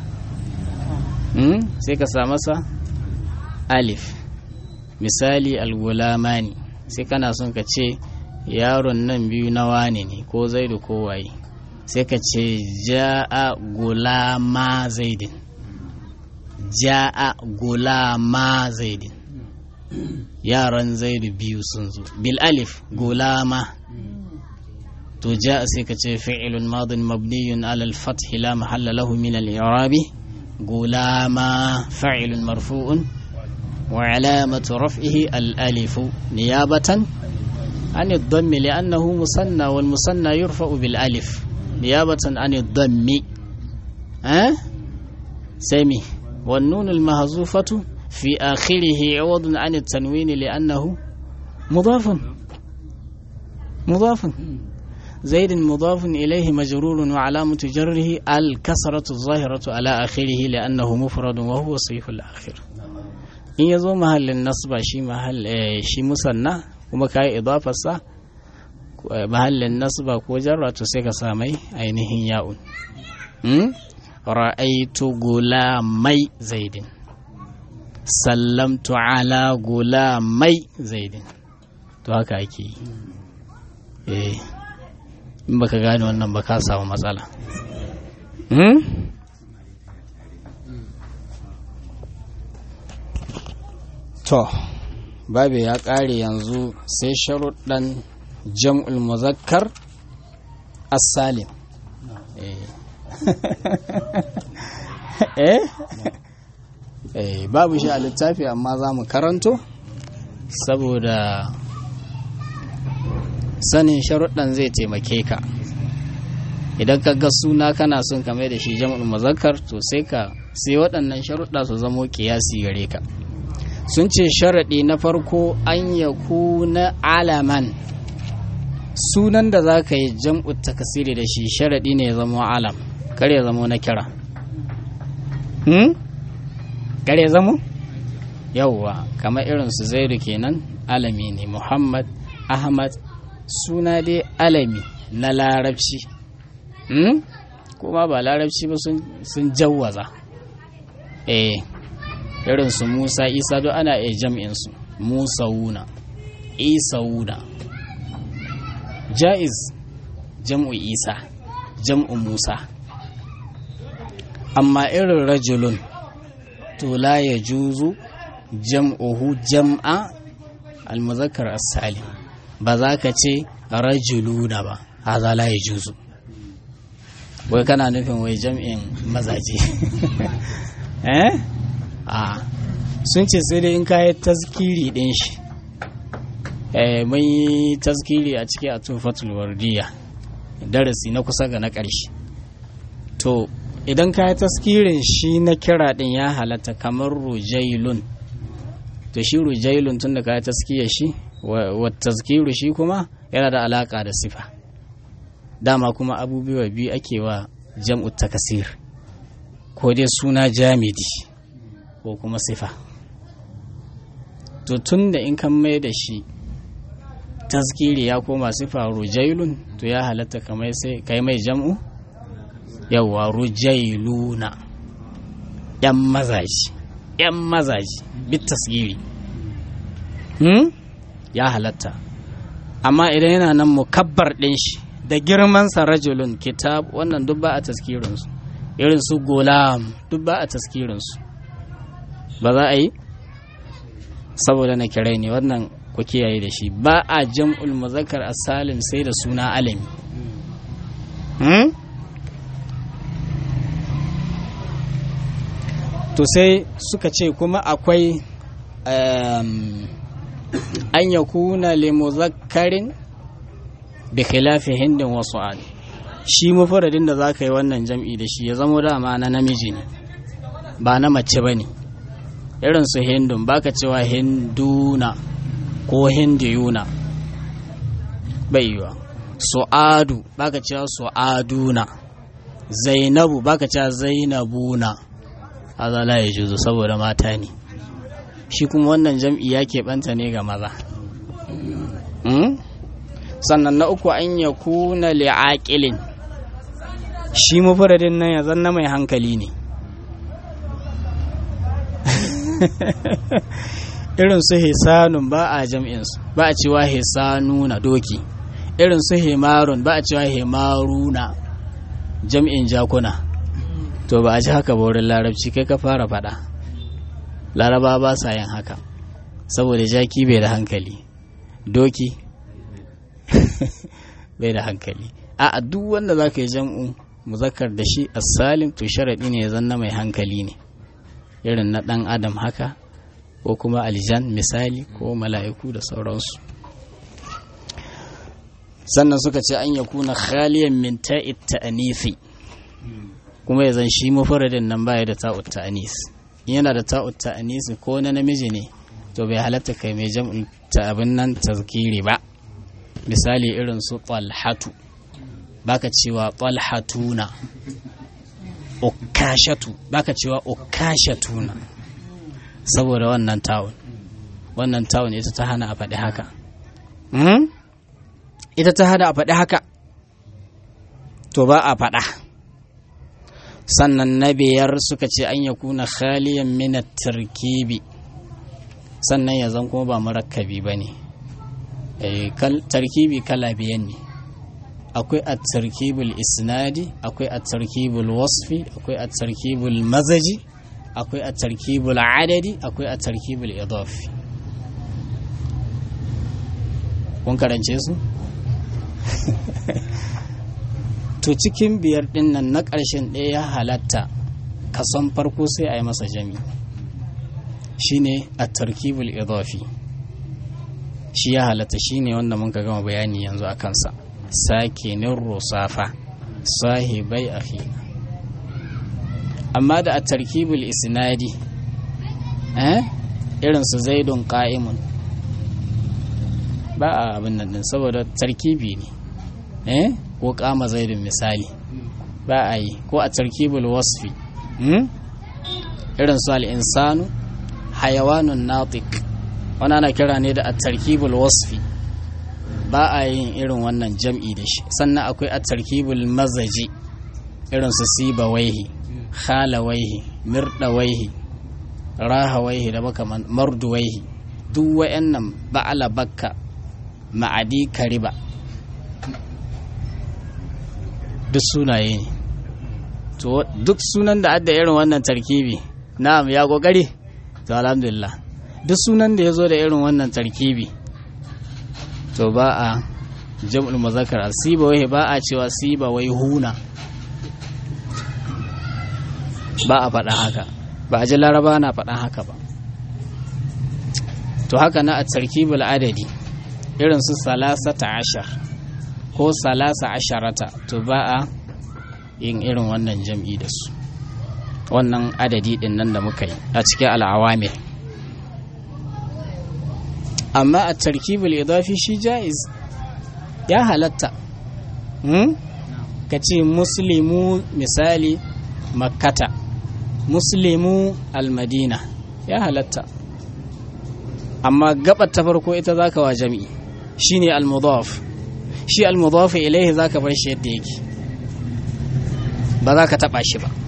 sai ka sa masa alif misali algulamani sai kana son ka ce yaron nan biyu na wane ne ko zaidu ko waye sai ka ce ja'a gulama zaidin ja'a gulama zaidin yaran zaidu biyu sun zo bil alif gulama to ja sai ka ce fi'ilun madin mabniyun alal fathi la mahalla lahu min al-i'rabi gulama fa'ilun marfu'un wa alamatu raf'ihi al-alif niyabatan an ad-dammi li'annahu musanna wal musanna yurfa'u bil alif niyabatan an ad-dammi eh sami wan nun al-mahzufatu fi akhirih 'iwadun an at-tanwin li'annahu mudafun mudafun زيد مضاف إليه مجرور وعلامة جره الكسرة الظاهرة على آخره لأنه مفرد وهو صيف الآخر إن يزو محل النصب شي محل شي مثنى kuma ka yi idafarsa mahallin nasba ko jarra to sai ka samai ainihin ya'un ra'aitu gulamai zaidin sallamtu ala gulamai zaidin to haka ake yi eh in baka gane wannan ba ka samu matsala to babu ya ƙare yanzu sai sharuɗan jam'ul muzakkar as-salim eh eh babu shi a littafi amma za mu karanto saboda sanin sharuɗan zai taimake ka idan ka ga suna kana son ka mai da shi jam'ul muzakkar to sai ka sai waɗannan sharuɗa su zamo kiyasi gare ka sun ce sharaɗi na farko an ya na alaman sunan da za ka yi jam'u takasiri da shi sharaɗi ne ya zama alam kar ya zama na kira hmm? kar ya zama yauwa kamar irin su zaidu kenan alami ne muhammad ahmad suna dai alami na larabci hmm? kuma ba larabci ba sun jawwaza eh irin su musa isa duk ana iya jam'insu musa wuna isa wuna ja'iz jam'u isa jam'u musa amma irin rajulun to la ya juzu jam'uhu jam'a almuzakkar as-salim ba za ka ce rajuluna ba haza la ya juzu wai kana nufin wai jam'in mazaje eh a sun ce sai dai in kayi taskiri din shi mun yi taskiri a ciki a tufatul wardiya darasi na kusa ga na ƙarshe to idan kayi taskirin shi na kira din ya halatta kamar rujailun to shi rujailun tun da kayi taskiya shi wa taskiru shi kuma yana da alaka da sifa dama kuma abubuwa biyu ake wa jam'u takasir ko dai suna jamidi ko kuma sifa to tun da in kan mai da shi taskiri ya koma sifa rujailun to ya halatta kamar sai kai mai jam'u yawa rujailuna yan mazaji yan mazaji bit tasgiri hmm? ya halatta amma idan yana nan mukabbar ɗin shi da girmansa rajulun kitab wannan duk ba a taskirinsu irin su golam duk ba a taskirinsu ba za a yi saboda na kirai ne wannan ku kiyaye da shi ba a jam'ul muzakkar asalin sai da suna alami to sai suka ce kuma akwai an ya kuna limuzakkarin da khilafi hindin wasu an shi mafaradin da za ka yi wannan jam'i da shi ya zama dama na namiji ne ba na mace ba ne irin su hindun baka cewa hinduna ko hindiyuna bai yiwa su'adu baka cewa su'aduna zainabu baka cewa zainabuna haza la ya juzu saboda mata ne shi kuma wannan jam'i ya keɓanta ne ga maza sannan na uku an ya kuna li'aƙilin shi mafaradin nan ya zanna mai hankali ne irin su hisanun ba a jam'insu ba a cewa hisanuna doki irin su himarun ba a cewa himaruna jam'in jakuna to ba a ji haka ba wurin larabci kai ka fara faɗa laraba ba sa yin haka saboda jaki bai da hankali doki bai da hankali a duk wanda za ka yi jam'u muzakkar da shi as-salim to sharaɗi ne ya zanna mai hankali ne irin na ɗan adam haka ko kuma aljan misali ko mala'iku da sauransu sannan suka ce an yakuna khaliyan min ta'it ta'anisi kuma ya zan shi mafaradin nan baya da ta'ut ta'anis yana da ta'ut ta'anis ko na namiji ne to bai halatta kai mai jam'in ta abin nan tazkiri ba misali irin su talhatu baka cewa talhatuna ukashatu baka cewa ukashatuna saboda wannan tawun wannan tawun ita ta hana a faɗi haka ita ta hana a faɗi haka to ba a faɗa sannan na biyar suka ce an ya kuna khaliyan minat tarkibi sannan ya zan kuma ba murakkabi ba ne tarkibi kala biyan ne akwai a tarkibul isnadi akwai a tarkibul wasfi akwai a tarkibul mazaji akwai a tarkibul adadi akwai a tarkibul idafi kun karance su to cikin biyar din nan na ƙarshen ɗaya ya halatta kason farko sai a yi masa jami shine a tarkibul idafi shi ya halatta shine wanda mun ka gama bayani yanzu a kansa sakinin rusafa sahibai akhina amma da a tarkibul isnadi eh irin su zaidun qa'imun ba a abin nan din saboda tarkibi ne eh ko kama zaidun misali ba a yi ko a tarkibul wasfi irin su al-insanu hayawanun natiq wani ana kira ne da a tarkibul wasfi ba a yin irin wannan jam'i da shi sannan akwai a tarkibul mazaji irin su siba waihi khala waihi mirda waihi raha waihi da baka mardu waihi duk wayannan ba'ala bakka ma'adi kariba duk sunaye ne to duk sunan da adda irin wannan tarkibi na'am ya kokari to alhamdulillah duk sunan da ya zo da irin wannan tarkibi to ba a jam'ul muzakkar siba wai ba a cewa siba wai huna ba a faɗa haka ba a ji laraba na faɗa haka ba to haka na a tarkibul adadi irin su salasata ashar ko salasa asharata to ba a yin irin wannan jam'i da su wannan adadi din nan da muka yi a cikin al'awamir amma a tarkibul idafi shi jaiz ya halatta ka ce muslimu misali makkata muslimu almadina ya halatta amma gabar ta farko ita zaka wa jami'i shine almudaf shi almudaf ilaihi zaka bar shi yadda yake ba za ka taba shi ba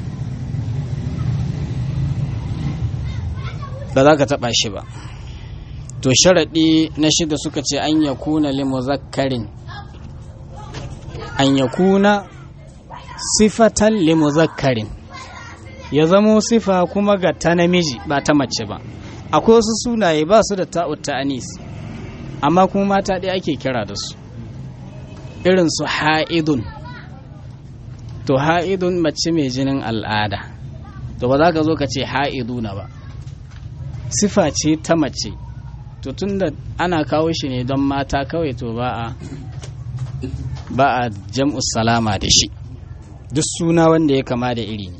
ba za ka taba shi ba to sharaɗi na shida suka ce an ya kuna limuzakkarin an ya kuna sifatan limuzakkarin ya zamo sifa kuma ga ta namiji ba ta mace ba akwai wasu sunaye ba su da ta'ut anis amma kuma mata ɗaya ake kira da su irin su ha'idun to ha'idun mace mai jinin al'ada to ba za ka zo ka ce ha'iduna ba sifa ce ta mace to tunda ana kawo shi ne don mata kawai to ba a ba a jam'us salama da shi duk suna wanda ya kama da iri ne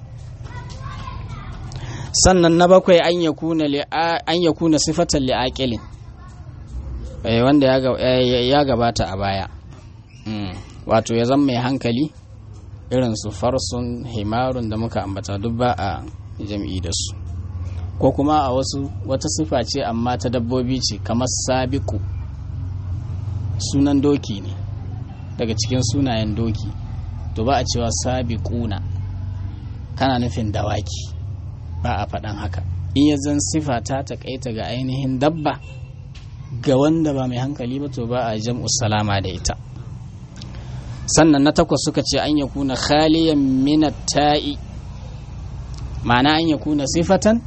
sannan na bakwai an ya kuna an ya kuna sifatan li'aqilin wanda ya gabata a baya wato ya zama mai hankali irin su farsun himarun da muka ambata duk ba a jam'i da su ko kuma a wasu wata sifa ce amma ta dabbobi ce kamar sabiku sunan doki ne daga cikin sunayen doki to ba a cewa sabiquna kana nufin dawaki ba a faɗan haka in ya zan sifa ta taƙaita ga ainihin dabba ga wanda ba mai hankali ba to ba a jam'u salama da ita sannan na takwas suka ce an ya kuna khaliyan minat ta'i ma'ana an ya kuna sifatan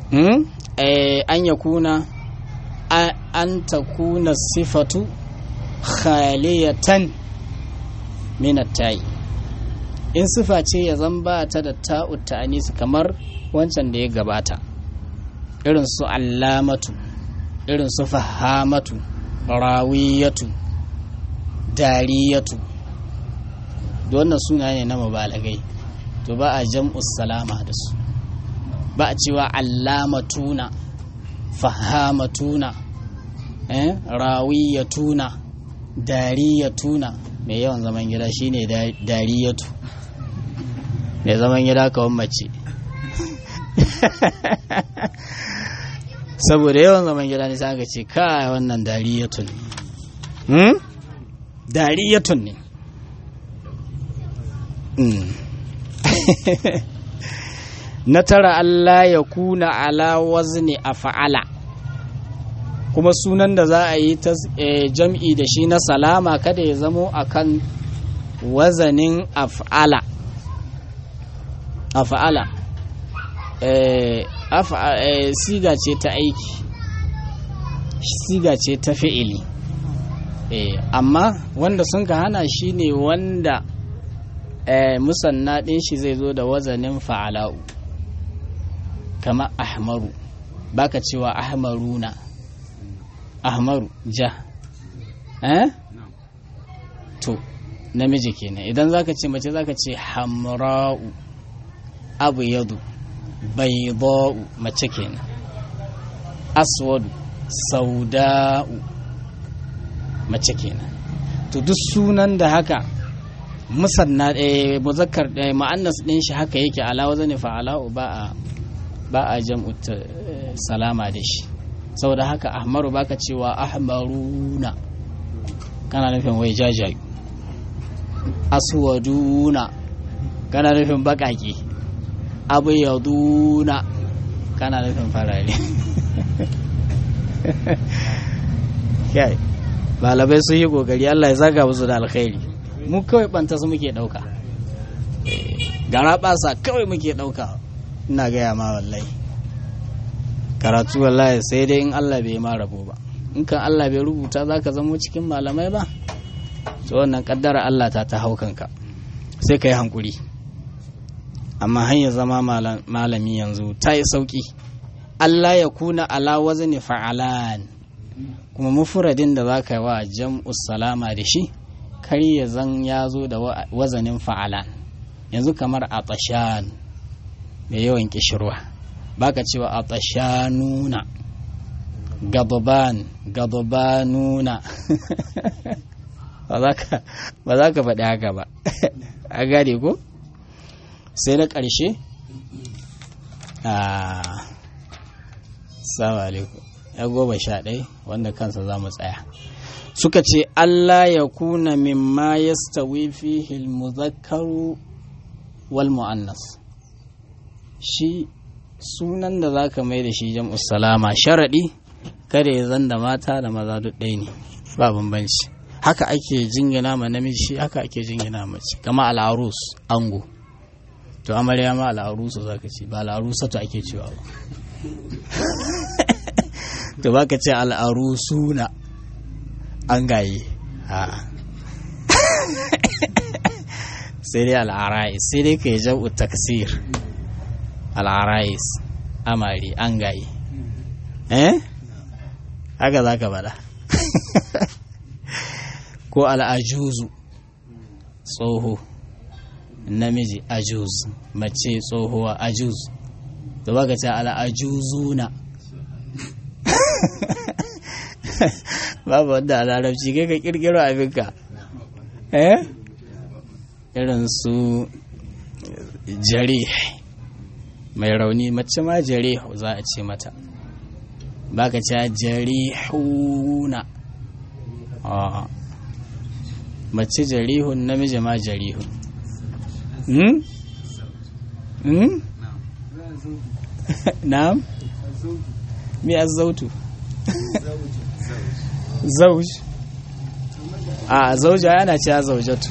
an ya kuna an ta kuna sifatu khaliyatan min tai in sifa ce ya zan ba ta da ta'u ta'anis kamar wancan da ya gabata irin su allamatu irin su fahamatu rawiyatu dariyatu wannan suna ne na mubalagai to ba a jam'us salama da su ba a cewa allamatuna fahamatuna eh rawiyatuna dariyatuna mai yawan zaman gida shine dariyatu mai zaman gida kawai mace saboda yawan zaman gida ne sai aka ce kai wannan dariyatun hmm? dariyatun ne na tara Allah ya kuna ala wazni a fa'ala kuma sunan da za a yi ta jam'i da shi na salama kada ya zamo akan wazanin af'ala af'ala siga ce ta aiki siga ce ta fi'ili amma wanda sun ka hana shi ne wanda musanna ɗin shi zai zo da wazanin fa'ala'u kama ahmaru baka cewa ahmaruna ahmaru ja eh to namiji kenan idan zaka ce mace zaka ce hamra'u abu yadu bayda'u mace kenan aswadu sauda'u mace kenan to duk sunan da haka musanna ɗaya muzakkar ɗaya ma'annas ɗin shi haka yake ala wazani fa'ala'u ba a ba a jam'u salama da shi saboda haka ahmaru baka cewa ahmaruna kana nufin wai jajayu aswaduna kana nufin bakaki abyaduna kana nufin farare kai balabai sun yi kokari Allah ya zaga musu da alkhairi mu kawai banta su muke dauka gara basa kawai muke dauka ina gaya ma wallahi karatu wallahi sai dai in Allah bai ma rabo ba in kan Allah bai rubuta za ka zamo cikin malamai ba to wannan kaddara Allah ta ta hau kanka sai ka yi hankuri amma hanyar zama malami yanzu ta yi sauki Allah ya kuna ala wazni fa'alan kuma mufuradin da za ka yi wa jam'u salama da shi kar ya zan ya zo da wazanin fa'alan yanzu kamar a tashan mai yawan kishirwa baka cewa a tashanuna gababan gababanuna ba za ka faɗi haka ba a gane ko sai na ƙarshe a salamu alaikum ya goma sha ɗai wanda kansa za mu tsaya suka ce Allah ya kuna mimma ya stawi fihi muzakkaru wal mu'annas shi sunan da za ka mai da shi jam'u salama sharaɗi kada ya zan da mata da maza duk ɗaya ne ba bambanci haka ake jingina ma namiji haka ake jingina mace kama al'arus ango to amarya ma al'arusu za ka ce ba al'arusatu ake cewa ba to ba ka ce al'arusuna an gaye sai dai al'arais sai dai ka yi jam'u taksir al'arais amari an gaye eh haka za ka bada ko al'ajuzu tsoho namiji ajuz mace tsohuwa ajuz da baka ce al'ajuzuna babu wanda a larabci kai ka kirkiro abinka eh irin su jare mai rauni mace ma jare za a ce mata baka ce jarihuna mace jarihun namiji ma jarihun hmm? hmm? na'am mi azzautu zauj a zauja yana cewa zaujatu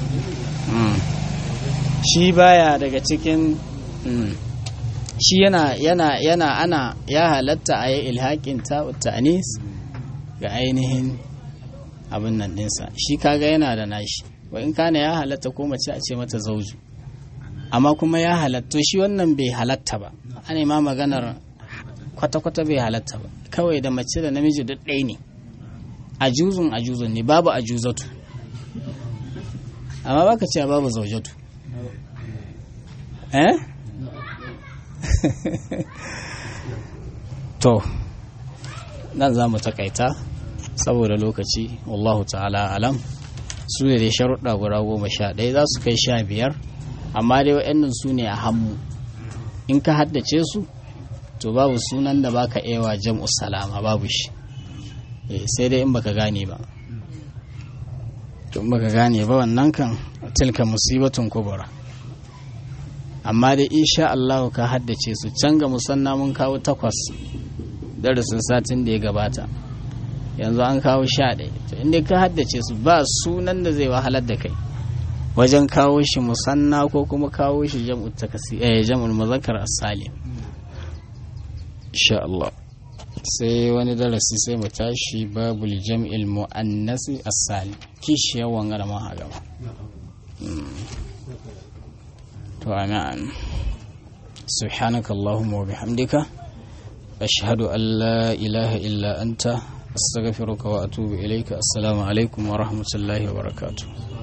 shi baya daga cikin shi yana yana yana ana ya halatta a yi ilhaƙin ta'anis ga ainihin abin nan ɗinsa shi kaga yana da nashi wa in kana ya halatta ko mace a ce mata zauju amma kuma ya halatta shi wannan bai halatta ba ana ma maganar kwata-kwata bai halatta ba kawai da mace da namiji duk ɗaya ne ajuzun ajuzun ne babu ajuzatu amma baka cewa babu zaujatu eh to nan za mu takaita saboda lokaci wallahu ta'ala alam su ne dai sharuɗa guda goma sha ɗaya za su kai sha biyar amma dai waɗannan su ne a hannu in ka haddace su to babu sunan da baka ewa jam'u salama babu shi sai dai in baka gane ba to in baka gane ba wannan kan tilka musibatun kubura amma dai insha Allah ka haddace su can ga musanna mun kawo takwas darasin satin da ya gabata yanzu an kawo sha ɗaya to inda ka haddace su ba sunan da zai wahalar da kai wajen kawo shi musanna ko kuma kawo shi jam'ul takasi eh jam'ul muzakkar as-salim insha Allah sai wani darasi sai mu tashi babul jam'il muannasi as-salim kishi yawan garma a gaba to amin سبحانك اللهم وبحمدك أشهد أن لا إله إلا أنت أستغفرك وأتوب إليك السلام عليكم ورحمة الله وبركاته